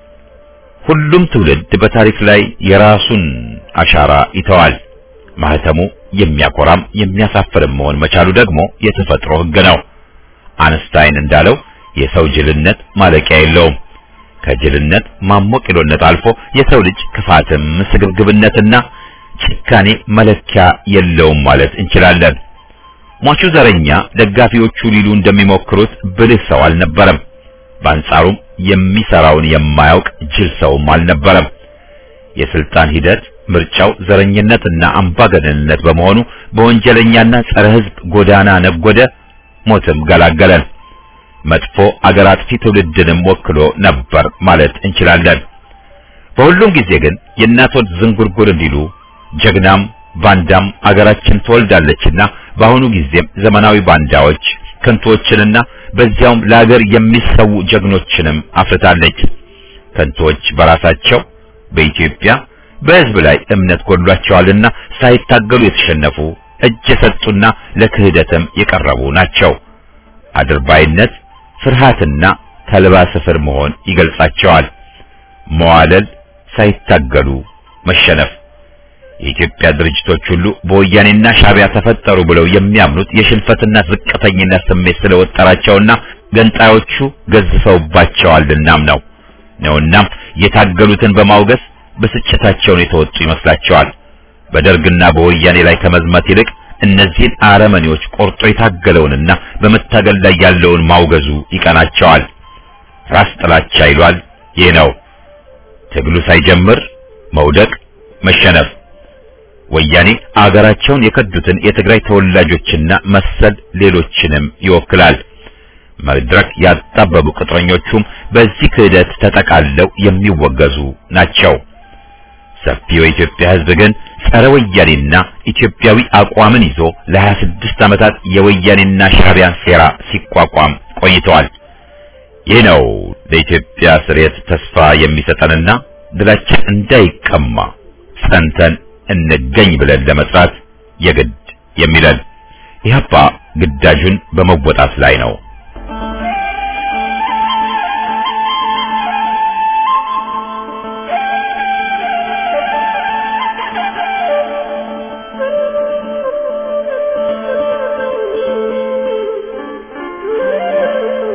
ሁሉም ትውልድ በታሪክ ላይ የራሱን አሻራ ይተዋል። ማህተሙ የሚያኮራም የሚያሳፍርም መሆን መቻሉ ደግሞ የተፈጥሮ ሕግ ነው። አንስታይን እንዳለው የሰው ጅልነት ማለቂያ የለውም። ከጅልነት ማሞቂሎነት አልፎ የሰው ልጅ ክፋትም ስግብግብነትና ጭካኔ መለኪያ የለውም ማለት እንችላለን። ሟቹ ዘረኛ ደጋፊዎቹ ሊሉ እንደሚሞክሩት ብልህ ሰው አልነበረም። በአንጻሩም የሚሰራውን የማያውቅ ጅል ሰውም አልነበረም። የስልጣን ሂደት ምርጫው ዘረኝነትና አምባገነንነት በመሆኑ በወንጀለኛና ጸረ ሕዝብ ጎዳና ነጎደ፣ ሞትም ገላገለን። መጥፎ አገር አጥፊ ትውልድንም ወክሎ ነበር ማለት እንችላለን። በሁሉም ጊዜ ግን የእናቶች ዝንጉርጉር እንዲሉ ጀግናም ባንዳም አገራችን ትወልዳለችና በአሁኑ ጊዜም ዘመናዊ ባንዳዎች ከንቶችንና በዚያውም ለአገር የሚሰው ጀግኖችንም አፍርታለች። ከንቶች በራሳቸው በኢትዮጵያ በሕዝብ ላይ እምነት ጎድሏቸዋልና ሳይታገሉ የተሸነፉ እጅ የሰጡና ለክህደትም የቀረቡ ናቸው። አድርባይነት፣ ፍርሃትና ተልባ ስፍር መሆን ይገልጻቸዋል። መዋለል፣ ሳይታገሉ መሸነፍ። የኢትዮጵያ ድርጅቶች ሁሉ በወያኔና ሻዕቢያ ተፈጠሩ ብለው የሚያምኑት የሽንፈትና ዝቅተኝነት ስሜት ስለወጠራቸውና ገንጣዮቹ ገዝፈውባቸዋልናም ነው ነውናም የታገሉትን በማውገዝ ብስጭታቸውን የተወጡ ይመስላቸዋል። በደርግና በወያኔ ላይ ከመዝመት ይልቅ እነዚህን አረመኔዎች ቆርጦ የታገለውንና በመታገል ላይ ያለውን ማውገዙ ይቀናቸዋል። ራስ ጥላቻ ይሏል። ይህ ነው ትግሉ ሳይጀምር መውደቅ፣ መሸነፍ። ወያኔ አገራቸውን የከዱትን የትግራይ ተወላጆችና መሰል ሌሎችንም ይወክላል። መድረክ ያጣበቡ ቅጥረኞቹም በዚህ ክህደት ተጠቃለው የሚወገዙ ናቸው። ሰፊው የኢትዮጵያ ሕዝብ ግን ጸረ ወያኔና ኢትዮጵያዊ አቋምን ይዞ ለ26 ዓመታት የወያኔና ሻዕቢያን ሴራ ሲቋቋም ቆይተዋል። ይህ ነው ለኢትዮጵያ ስርየት ተስፋ የሚሰጠንና ድላችን እንዳይቀማ ጸንተን እንገኝ ብለን ለመስራት የግድ የሚለን ኢህአፓ ግዳጁን በመወጣት ላይ ነው። Thank you.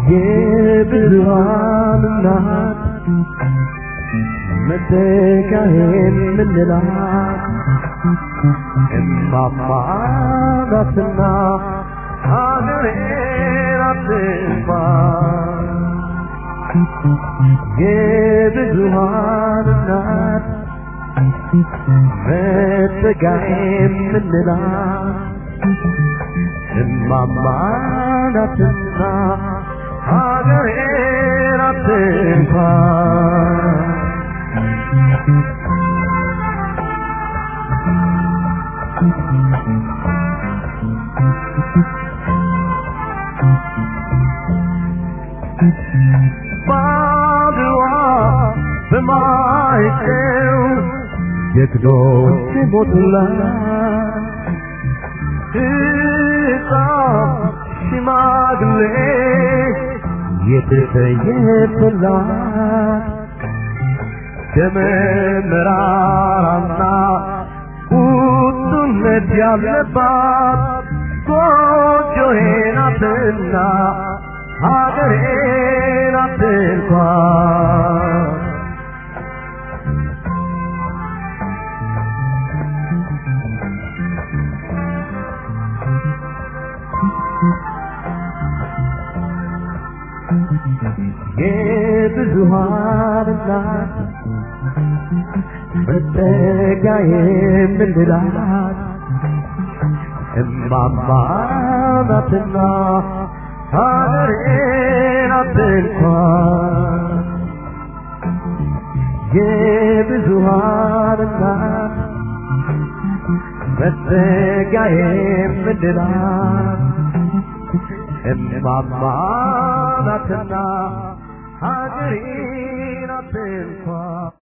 የብዙሃን እናት መተካሄን ምንላት እማማ ናትና ሀገሬን አትንፋ የብዙሃን እናት መተካሄን ምንላት እማማ ናትና ሀገሬን አትንፋ ባድዋ በማይጨው ጀግኖች ሞቱላት ሕፃን ሽማግሌ የተሰየፈላት ደመ መራራና ቁጡነት ያለባት ጎጆዬ ናትና ሀገሬ ናት እንኳን የብዙሃን እናት መጠጊያ የምንላት እማማ ናትና ሀገሬ ናት እንኳን የብዙሃን እናት መጠጊያ የምንላት እማማ ናትና ሀገሬ ናት እንኳን